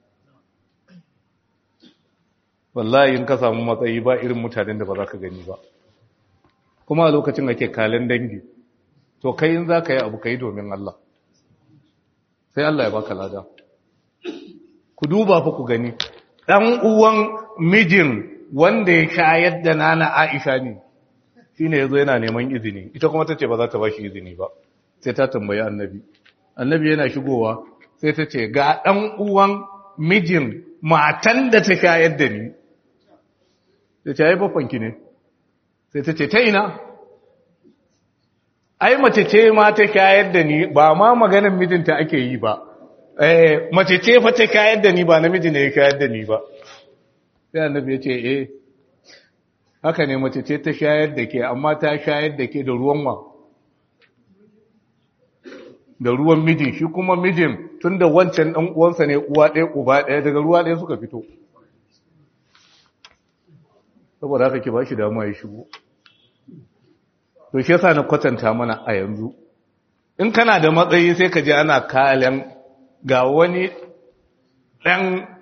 wallahi in ka samu matsayi ba irin mutanen da ba za ka gani ba kuma a lokacin ake kalin dangi to kai in za ka yi abu ka yi domin Allah sai Allah ya baka lada ku duba fa ku gani ɗan uwan mijin wanda ya shayar da nana Aisha ne shi ne ya zo yana neman izini ita kuma ta ce ba za ta ba shi izini ba sai ta tambayi annabi annabi yana shigowa sai ta ce ga ɗan uwan mijin matan da ta shayar da ni da ta yi bafanki ne sai ta ce ta ina ai mace ce ma ta shayar da ni ba ma maganin mijinta ake yi ba eh mace ce fa ta shayar da ni ba namiji ne ya shayar da ni ba sai annabi ya ce eh haka ne mace ce ta shayar da ke amma ta shayar da ke da ruwan wa da ruwan mijin shi kuma mijin tun da wancan ɗan uwansa ne uwa ɗaya uba ɗaya daga ruwa ɗaya suka fito saboda haka ke ba shi damuwa ya shigo to shi yasa na kwatanta mana a yanzu in kana da matsayi sai ka je ana kalan ga wani ɗan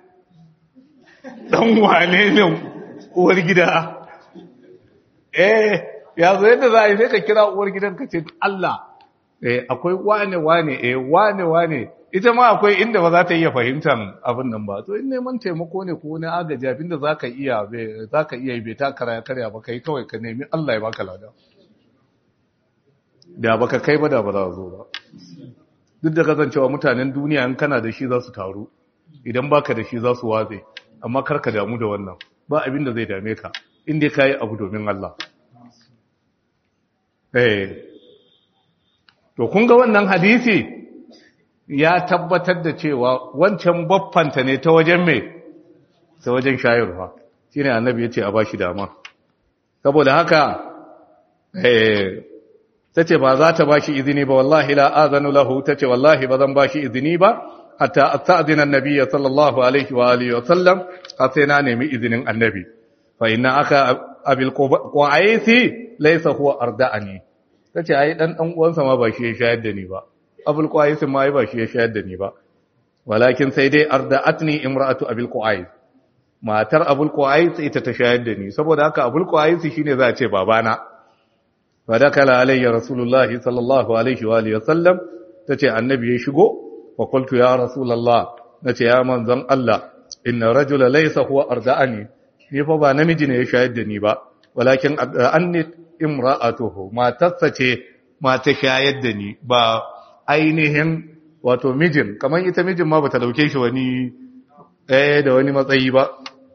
ɗan wane ne uwar gida eh ya zo yadda za a yi sai ka kira uwar gidan ka ce Allah eh akwai wane wane eh wane wane ita ma akwai inda ba za ta iya fahimtar abin nan ba to in neman taimako ne ko wani agaji abinda za ka iya za ka iya bai ta karya karya ba kai kawai ka nemi Allah ya baka lada da baka kai ba da ba za zo ba duk da kasancewa mutanen duniya in kana da shi za su taru idan baka da shi za su watse amma kar ka damu da wannan ba abin da zai dame ka inda ka yi abu domin Allah eh to kun ga wannan hadisi ya tabbatar da cewa wancan baffanta ne ta wajen mai ta wajen shayarwa shine annabi yace a bashi dama saboda haka eh tace ba za ta bashi izini ba wallahi la azanu lahu tace wallahi ba zan bashi izini ba hatta asta'dina annabi sallallahu alaihi wa alihi wa sallam sai na nemi izinin annabi fa inna aka abil qaisi laysa huwa arda'ani tace ai dan dan uwansa ma ba shi ya shayar da ni ba abul qais ma ai ba shi ya shayar da ni ba walakin sai dai arda'atni imra'atu abil qais matar abul qais ita ta shayar da ni saboda haka abul qais shine za a ce babana fa dakala alayya rasulullah sallallahu alaihi wa alihi wasallam tace annabi ya shigo fa qultu ya rasulullah nace ya manzon Allah inna rajula laysa huwa arda'ani ni fa ba namiji ne ya shayar da ni ba walakin anni imra'atuhu matarsa ce mata shayar da ni ba ainihin wato mijin kamar ita mijin ma bata dauke shi wani eh da wani matsayi ba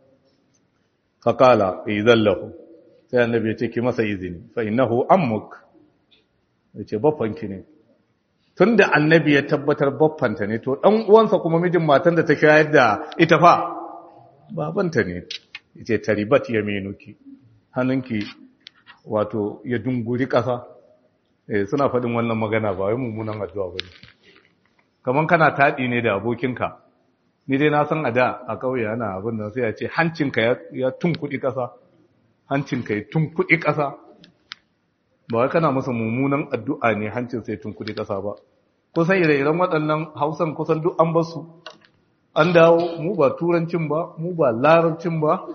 faqala idan lahu sai annabi ya ce ki masa izini fa innahu ammuk yace baffanki ne tunda annabi ya tabbatar baffanta ne to dan uwansa kuma mijin matan da ta shayar da ita fa babanta ne yace taribat yaminuki hannunki wato ya dunguri ƙasa eh suna faɗin wannan magana ba wai mummunan addu'a bane kaman kana taɗi ne da abokinka ni dai na san a da a ƙauye ana abin nan sai ya ce hancinka ya tunkuɗi ƙasa hancinka ya tunkuɗi ƙasa ba wai kana masa mummunan addu'a ne hancin sai tunkuɗi ƙasa ba kusan ire-iren waɗannan hausan kusan duk an basu an dawo mu ba turancin ba mu ba larabcin ba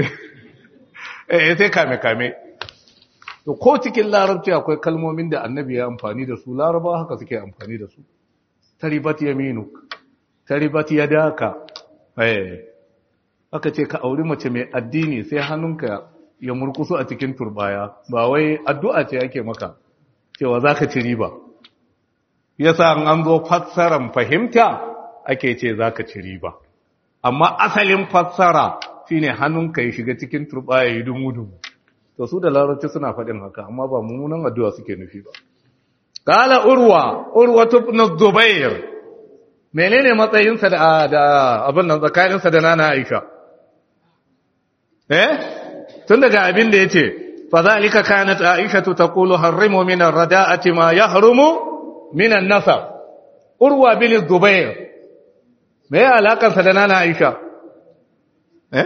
eh sai kame-kame to ko cikin larabci akwai kalmomin da annabi ya amfani da su laraba haka suke amfani da su taribat yaminuk taribat yadaka eh aka ce ka auri mace mai addini sai hannunka ya murkusu a cikin turbaya ba wai addu'a ce yake maka cewa zaka ci riba yasa an zo fassaran fahimta ake ce zaka ci riba amma asalin fassara shine hannunka ya shiga cikin turbaya ya dumu-dumu to su da larabci suna faɗin haka amma ba mummunan addu'a suke nufi ba qala urwa urwa ibn zubair menene matsayinsa da da abin nan tsakaninsa da nana aisha eh tun daga abin da yace فذلك كانت عائشة تقول حرموا من الرداءة ما يحرم من النصر أروى بن الزبير ما هي علاقة سدنانا عائشة eh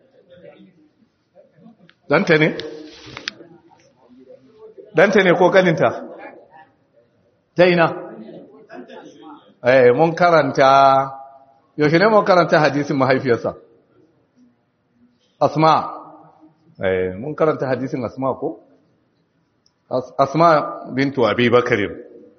danta ne danta ne ko kaninta daina eh mun karanta yaushe ne mun karanta hadisin mahaifiyarsa asma eh mun karanta hadisin asma ko asma bintu abi bakarin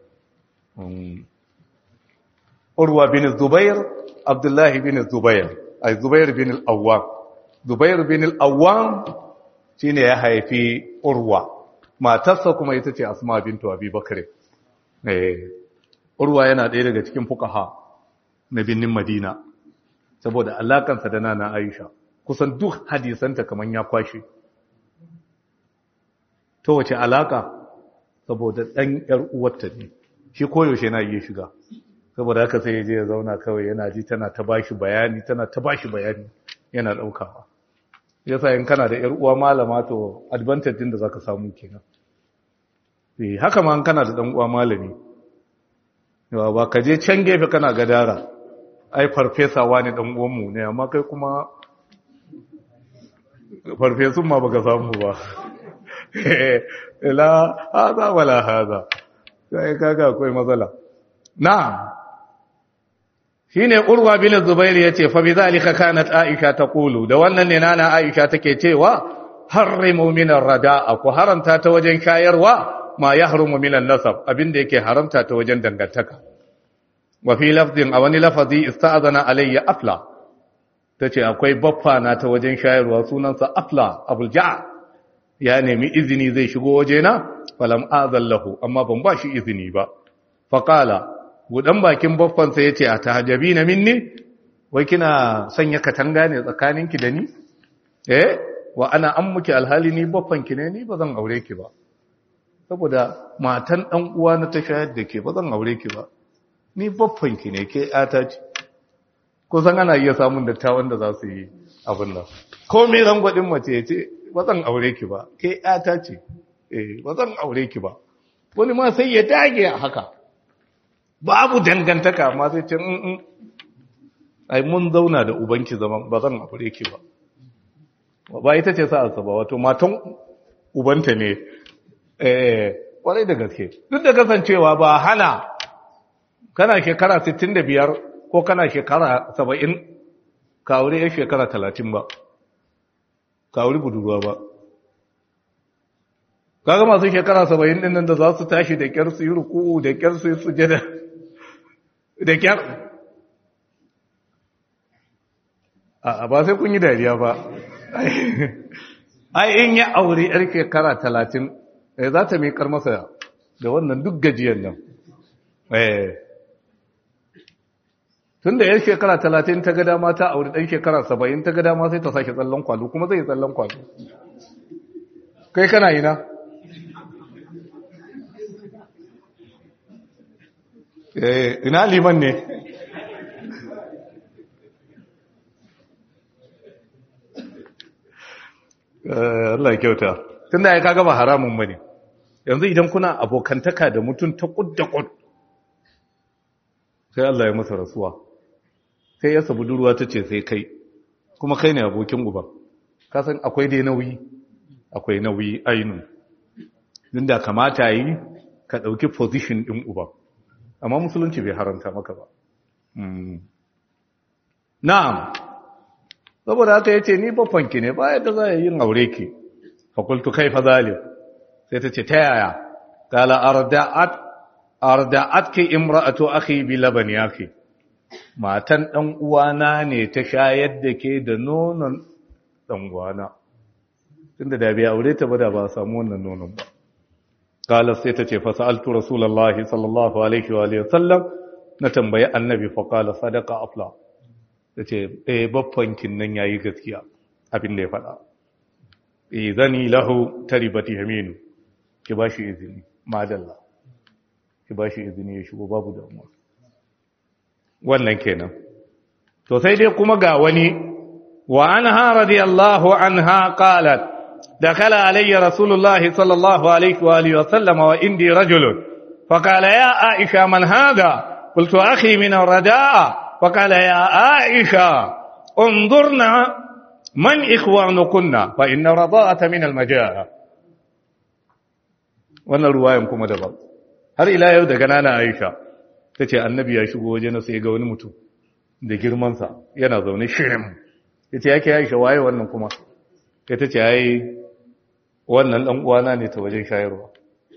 urwa bin zubair abdullahi bin zubair ay zubair bin al-awwam zubair bin al-awwam shine ya haifi urwa matarsa kuma ita ce asma bintu abi bakr eh urwa yana ɗaya daga cikin fuqaha na binnin madina saboda alakansa da nana aisha kusan duk hadisanta kaman ya kwashe to wace alaka saboda dan yar uwarta ne shi koyaushe na iya shiga saboda haka sai ya je ya zauna kawai yana ji tana ta bashi bayani tana ta bashi bayani yana daukawa yasa in kana da yar uwa malama to advantage din da zaka samu kenan eh haka ma in kana da dan uwa malami yawa ba ka je can gefe kana gadara ai farfesa wani dan uwan mu ne amma kai kuma farfesun ma baka samu ba la hada wala hada sai kaga akwai matsala na'am shine urwa bin zubair yace fa bidhalika kanat aisha taqulu da wannan ne nana aisha take cewa harrimu min ar-rada'a ku haramta ta wajen shayarwa ma yahrumu min an-nasab abinda yake haramta ta wajen dangantaka wa fi lafzin a wani lafazi ista'adana alayya afla tace akwai baffa na ta wajen shayarwa sunansa afla abul ja'a ya nemi izini zai shigo wajena falam azallahu amma ban ba shi izini ba faqala budan bakin baffansa ya ce a tahajabi na minni wai kina sanya katanga ne tsakaninki da ni eh wa ana an muke alhali ni baffanki ne ni ba zan aure ki ba saboda matan dan uwa na ta shayar da ke ba zan aure ki ba ni baffanki ne ke yata ce ko san ana iya samun dattawan da za su yi abin nan ko me rangwadin mace ya ce ba zan aure ki ba ke yata ce eh ba zan aure ki ba wani ma sai ya dage a haka babu dangantaka amma sai ce in ai mun zauna da ubanki zaman ba zan aure ki ba ba ita ce sa'arsa ba wato matan ubanta ne eh kwarai da gaske duk da kasancewa ba hana kana shekara 65 ko kana shekara 70 ka aure ya shekara 30 ba ka aure budurwa ba kaga masu shekara 70 din nan da za su tashi da kyar su yi ruku'u da kyar su yi sujada da kyar a ba sai kun yi dariya ba ai in ya aure yar shekara talatin za ta miƙar masa da wannan duk gajiyar nan tun da yar shekara talatin ta gada ma ta aure ɗan shekara saba'in ta gada ma sai ta sake tsallon kwalo kuma zai tsallon kwalo kai kana yi na ina liman ne Allah ya kyauta tun da ya kaga ba haramun bane yanzu idan kuna abokantaka da mutum ta kudda kud sai Allah ya masa rasuwa sai ya sabu durwa ta ce sai kai kuma kai ne abokin uba kasan akwai dai nauyi akwai nauyi ainu da kamata yi ka ɗauki position ɗin uba amma musulunci bai haranta maka ba na'am saboda haka yace ni babbanki ne ba yadda za a yin aure ki fakultu kaifa zalim sai ta ce ta yaya qala arda'at arda'atki imra'atu akhi bi labani akhi matan dan uwana ne ta shayar da ke da nonon dan uwana tunda da bai aure ta ba da ba samu wannan nonon ba qala sai ta ce fa sa'altu rasulullahi sallallahu alaihi wa alihi wasallam na tambayi annabi fa qala sadaqa afla tace eh baffankin nan yayi gaskiya abin da ya faɗa izani lahu taribati yaminu ki bashi izini madalla ki bashi izini ya shigo babu damuwa wannan kenan to sai dai kuma ga wani wa anha radiyallahu anha qalat دخل علي رسول الله صلى الله عليه وآله وسلم وإندي رجل فقال يا عائشة من هذا قلت أخي من الرداء فقال يا عائشة انظرنا من إخوانكن فإن الرضاءة من المجاعة wannan ruwayan kuma daban har ila yau daga nana Aisha tace annabi ya shigo waje na sai ga wani mutum da girman sa yana zaune shirin yace yake Aisha waye wannan kuma sai tace ai wannan dan uwana ne ta wajen shayarwa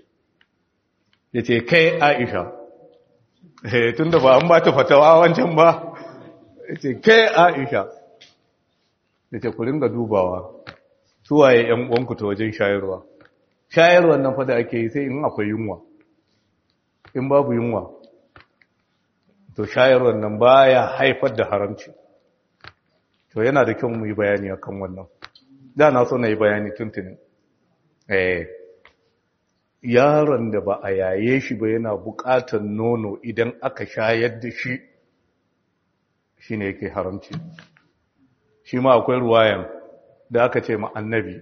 yace kai Aisha eh tunda ba an ba ta fatawa wancan ba yace kai Aisha yace ku ringa dubawa su waye ƴan uwanku ta wajen shayarwa shayarwar nan fa da ake yi sai in akwai yunwa in babu yunwa to shayarwar nan baya haifar da haramci to yana da kyau mu yi bayani akan wannan da na so na yi bayani tuntunin eh yaron da ba a yaye shi ba yana buƙatar nono idan aka shayar da shi shine yake haramci shi ma akwai ruwayan da aka ce ma annabi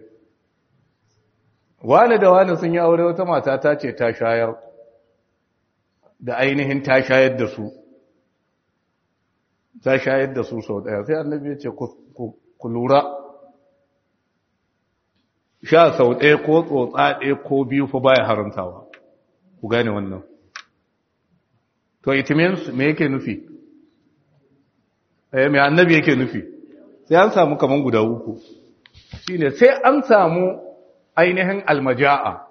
wani da wani sun yi aure wata mata ta ce ta shayar da ainihin ta shayar da su ta shayar da su sau daya sai annabi ya ce ku lura sha sau ɗaya ko tsotsa ɗaya ko biyu fa baya haramtawa ku gane wannan to it means me yake nufi eh me annabi yake nufi sai an samu kaman guda uku shine sai an samu ainihin almaja'a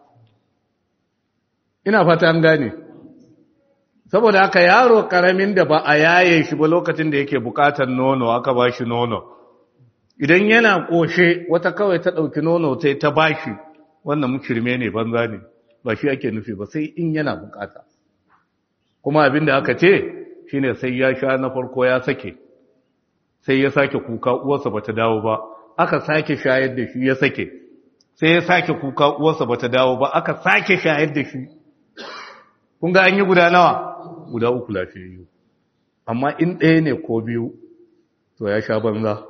ina fata an gane saboda haka yaro karamin da ba a yaye shi ba lokacin da yake bukatar nono aka ba shi nono idan yana koshe wata kawai ta ɗauki nono ta ta ba shi wannan mukirme ne banza ne ba shi ake nufi ba sai in yana bukata kuma abin da aka ce shine sai ya sha na farko ya sake sai ya sake kuka uwarsa bata dawo ba aka sake shayar da shi ya sake sai ya sake kuka uwarsa bata dawo ba aka sake shayar da shi kun ga an yi guda nawa guda uku lafiyayyu amma in ɗaya ne ko biyu to ya sha banza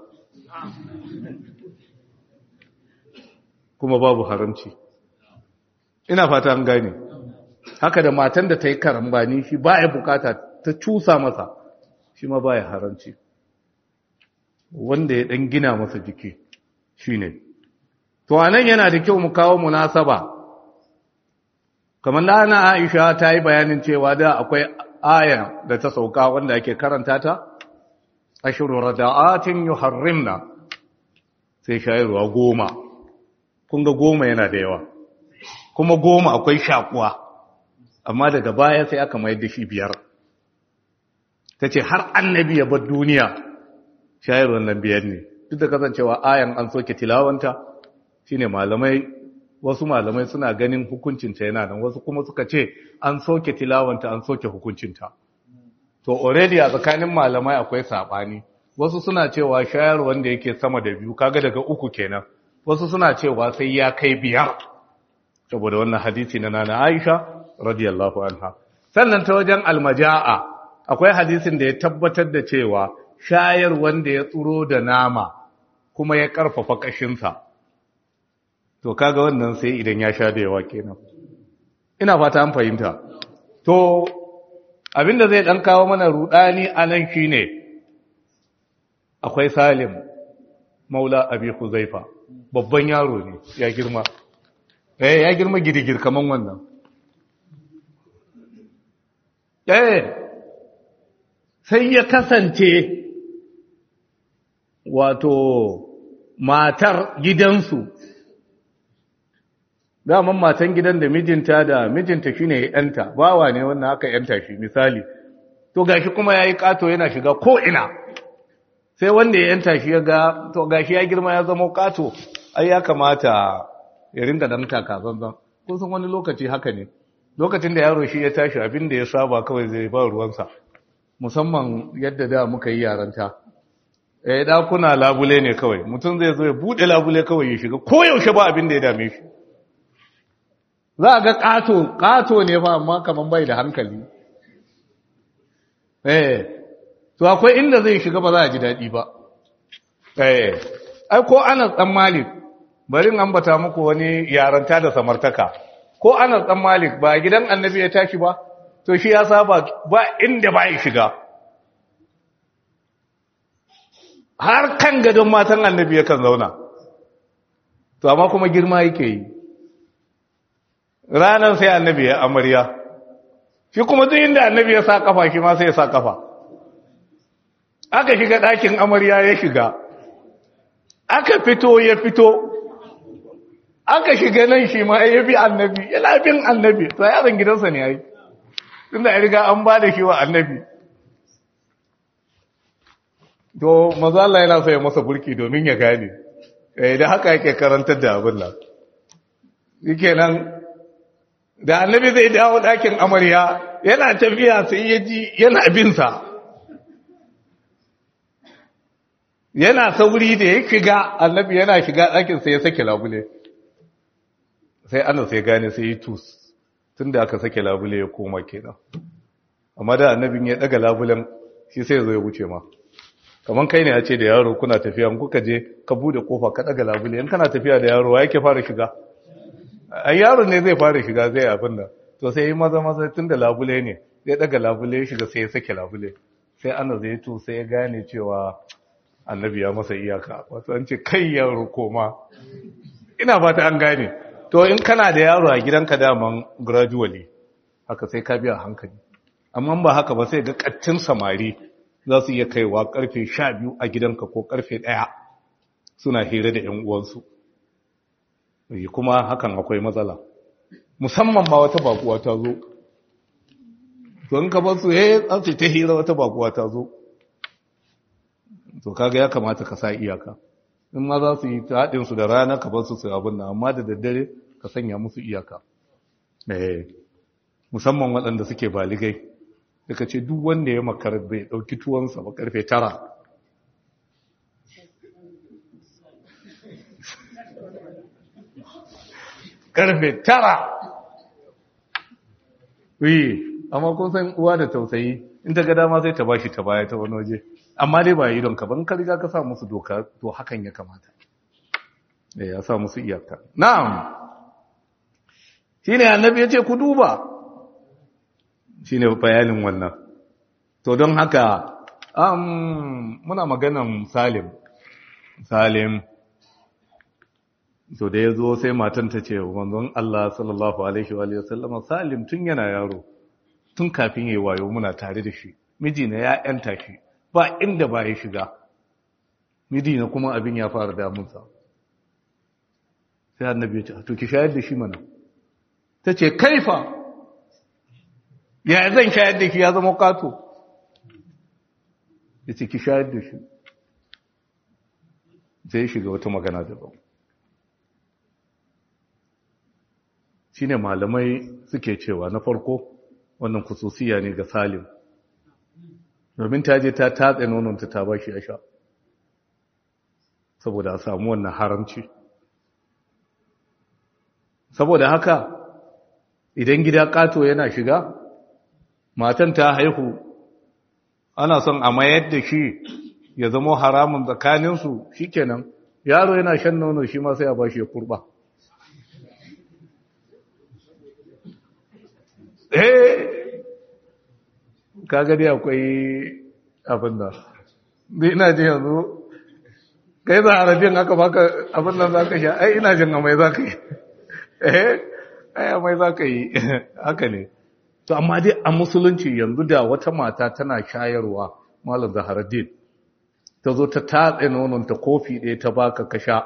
kuma babu haramci ina fata an gane haka da matan da ta yi karambani shi ba ya bukata ta cusa masa shi ma ba ya haramci wanda ya ɗan gina masa jiki shi ne to anan yana da kyau mu kawo munasaba kamar da ana aisha ta yi bayanin cewa da akwai aya da ta sauka wanda ake karanta ta ashiru rada'atin yuharrimna sai shayarwa goma kun ga goma yana da yawa kuma goma akwai shakuwa amma daga baya sai aka mai da shi biyar ta ce har annabi ya bar duniya shayarwar nan biyar ne duk da kasancewa ayan an soke tilawanta shine malamai wasu malamai suna ganin hukuncinta yana nan wasu kuma suka ce an soke tilawanta an soke hukuncinta to already a tsakanin malamai akwai sabani wasu suna cewa shayar wanda yake sama da biyu kaga daga uku kenan wasu suna cewa sai ya kai biyar saboda wannan hadisi na nana Aisha radiyallahu anha sannan ta wajen almaja'a akwai hadisin da ya tabbatar da cewa shayar wanda ya tsuro da nama kuma ya karfafa kashinsa to kaga wannan sai idan ya sha da yawa kenan ina fata an fahimta to abinda zai dan kawo mana rudani anan shine akwai Salim Maula Abi Huzaifa babban yaro ne ya girma eh ya girma gidigir kaman wannan eh sai ya kasance wato matar gidansu daman matan gidan da mijinta da mijinta shine yanta bawa ne wannan aka yanta shi misali to gashi kuma yayi kato yana shiga ko ina sai wanda ya yanta shi ya ga to gashi ya girma ya zama kato ai ya kamata ya ringa dan taka zanzan kun san wani lokaci haka ne lokacin da yaro shi ya tashi abin da ya saba kawai zai ba ruwansa musamman yadda da muka yi yaranta eh dakuna labule ne kawai mutum zai zo ya bude labule kawai ya shiga ko yaushe ba abin da ya dame shi za a ga ƙato ƙato ne fa amma kaman bai da hankali eh to akwai inda zai shiga ba za a ji daɗi ba eh ai ko ana dan malik bari in ambata muku wani yaranta da samartaka ko Anas dan Malik ba gidan Annabi ya tashi ba to shi ya saba ba inda ba ya shiga har kan gadon matan Annabi yakan zauna to amma kuma girma yake yi ranar sai Annabi ya amarya shi kuma duk inda Annabi ya sa kafa shi ma sai ya sa kafa aka shiga ɗakin amarya ya shiga aka fito ya fito aka shiga nan shi ma ya bi annabi yana bin annabi to yaron gidansa ne yayi tunda ya riga an ba da shi wa annabi to maza Allah yana so ya masa burki domin ya gane eh da haka yake karantar da abin nan yake nan da annabi zai dawo ɗakin amarya yana tafiya sai ya ji yana bin sa yana sauri da ya shiga annabi yana shiga ɗakin sai ya sake labule sai ana sai gane sai yi tus tun da aka sake labule ya koma kenan amma da annabin ya daga labulen shi sai zo ya wuce ma kamar kai ne ya ce da yaro kuna tafiya kuka je ka bude kofa ka daga labule in kana tafiya da yaro wa yake fara shiga a yaro ne zai fara shiga zai abin da to sai yi maza maza tun da labule ne zai daga labule ya shiga sai ya sake labule sai ana zai to sai ya gane cewa annabi ya masa iyaka wato an ce kai yaro koma ina fata an gane to in kana da yaro a gidanka daman gradually haka sai ka biya hankali amma ba haka ba sai ga kattin samari za su iya kaiwa karfe sha biyu a gidanka ko karfe ɗaya suna hira da 'yan uwansu kuma hakan akwai matsala musamman ma wata bakuwa ta zo to in ka bar su eh an ta hira wata bakuwa ta zo to kaga ya kamata ka sa iyaka in ma za su yi haɗin su da rana ka bar su su abin nan amma da daddare ka sanya musu iyaka eh musamman waɗanda suke baligai daga ce duk wanda ya makar bai ɗauki tuwonsa ba karfe tara karfe tara yi amma kun san uwa da tausayi in ta ga dama sai ta bashi ta baya ta wani waje amma dai ba yi don ka ban ka riga ka sa musu doka to hakan ya kamata da ya sa musu iyaka na'am shine annabi yace ku duba shine bayanin wannan to don haka um muna maganan Salim Salim to da yazo sai matan ta ce manzon Allah sallallahu alaihi wa sallam Salim tun yana yaro tun kafin yayi wayo muna tare da shi miji na ya yanta shi ba inda ba ya shiga miji na kuma abin ya fara damunsa sai annabi ya ce to ki shayar da shi mana ta ce kaifa ya zan shayar da shi ya zama kato ya ce ki shayar da shi sai shiga wata magana daban shi ne malamai suke cewa na farko wannan kususiya ne ga salim domin ta je ta tatse nononta ta ba shi ya sha saboda a samu wannan haramci saboda haka idan gida kato yana shiga matan ta haihu ana son a mayar da shi ya zama haramun tsakaninsu shi kenan yaro yana shan nono shi ma sai a ba shi ya kurba eh kaga dai akwai abin da ni ina ji yanzu kai za a rabin aka baka abin nan za ka sha ai ina jin amai za ka yi eh ai amai za ka yi haka ne to amma dai a musulunci yanzu da wata mata tana shayarwa malam zaharaddin ta zo ta tatse nononta kofi ɗaya ta baka ka sha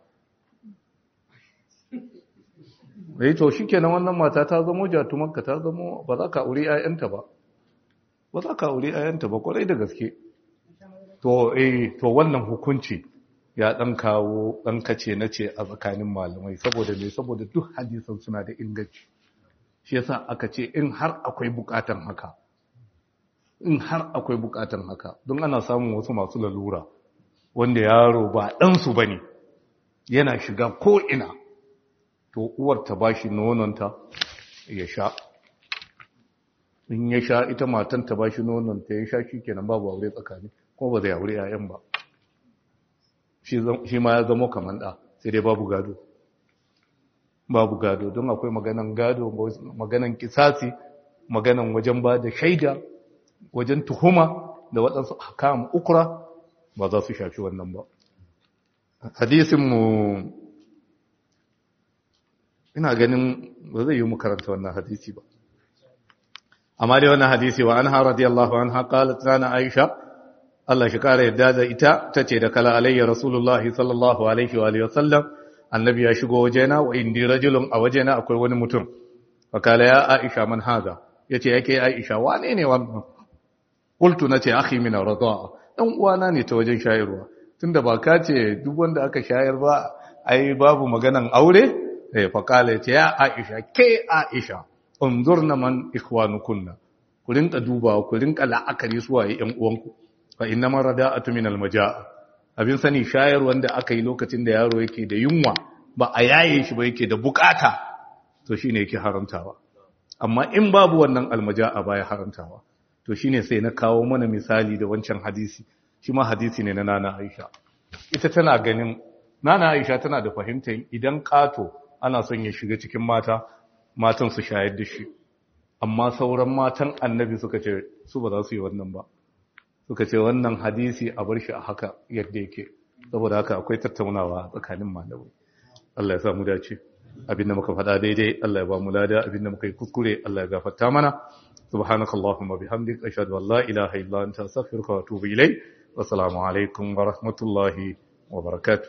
eh to shikenan wannan mata ta zamo jatumanka ta zamo ba za ka aure 'ya'yanta ba ba za ka aure 'ya'yanta ba kwarai da gaske to eh to wannan hukunci ya dan kawo dan kace nace a tsakanin malamai saboda me saboda duk hadisan suna da inganci shi yasa aka ce in har akwai bukatan haka in har akwai bukatan haka don ana samun wasu masu lalura wanda yaro ba dan su bane yana shiga ko ina to uwar ta bashi nononta ya sha in ya sha ita matan ta bashi nononta ya sha shikenan babu aure tsakani ko ba zai aure yayan ba shi ma ya zama kaman da sai dai babu gado babu gado don akwai maganan gado maganan kisasi maganan wajen ba da shaida wajen tuhuma da waɗansu hakam ukura ba za su shafi wannan ba hadisinmu ina ganin ba zai yi mu karanta wannan hadisi ba amma dai wannan hadisi wa anha radiyallahu anha qalat lana aisha Allah shi kare yadda da ita tace da kala alayya rasulullahi sallallahu alaihi wa alihi wasallam annabi ya shigo wajena wa indi rajulun a wajena akwai wani mutum fa kala ya aisha man haza yace yake aisha wane ne wannan qultu nace akhi min ar-rida'a dan uwana ne ta wajen shayarwa tunda ba ka ce duk wanda aka shayar ba ai babu maganan aure eh fa kala yace ya aisha ke aisha unzurna man ikhwanukunna ku rinka dubawa ku rinka la'akari su waye ƴan uwanku fa innama rada'atu min al-majaa abin sani shayar wanda aka yi lokacin da yaro yake da yunwa ba a yaye shi ba yake da bukata to shine yake haramtawa amma in babu wannan almaja'a baya haramtawa to shine sai na kawo mana misali da wancan hadisi shi ma hadisi ne na nana Aisha ita tana ganin nana Aisha tana da fahimtar idan kato ana son ya shiga cikin mata matan su shayar da shi amma sauran matan annabi suka ce su ba za su yi wannan ba suka ce wannan hadisi a bar shi a haka yadda yake saboda haka akwai tattaunawa tsakanin malamai Allah ya sa mu dace abinda muka faɗa daidai Allah ya ba mu lada abinda muka yi kuskure Allah ya gafarta mana subhanakallahumma bihamdik ashhadu an la ilaha illa anta astaghfiruka wa atubu ilayk wa assalamu alaikum wa rahmatullahi wa barakatuh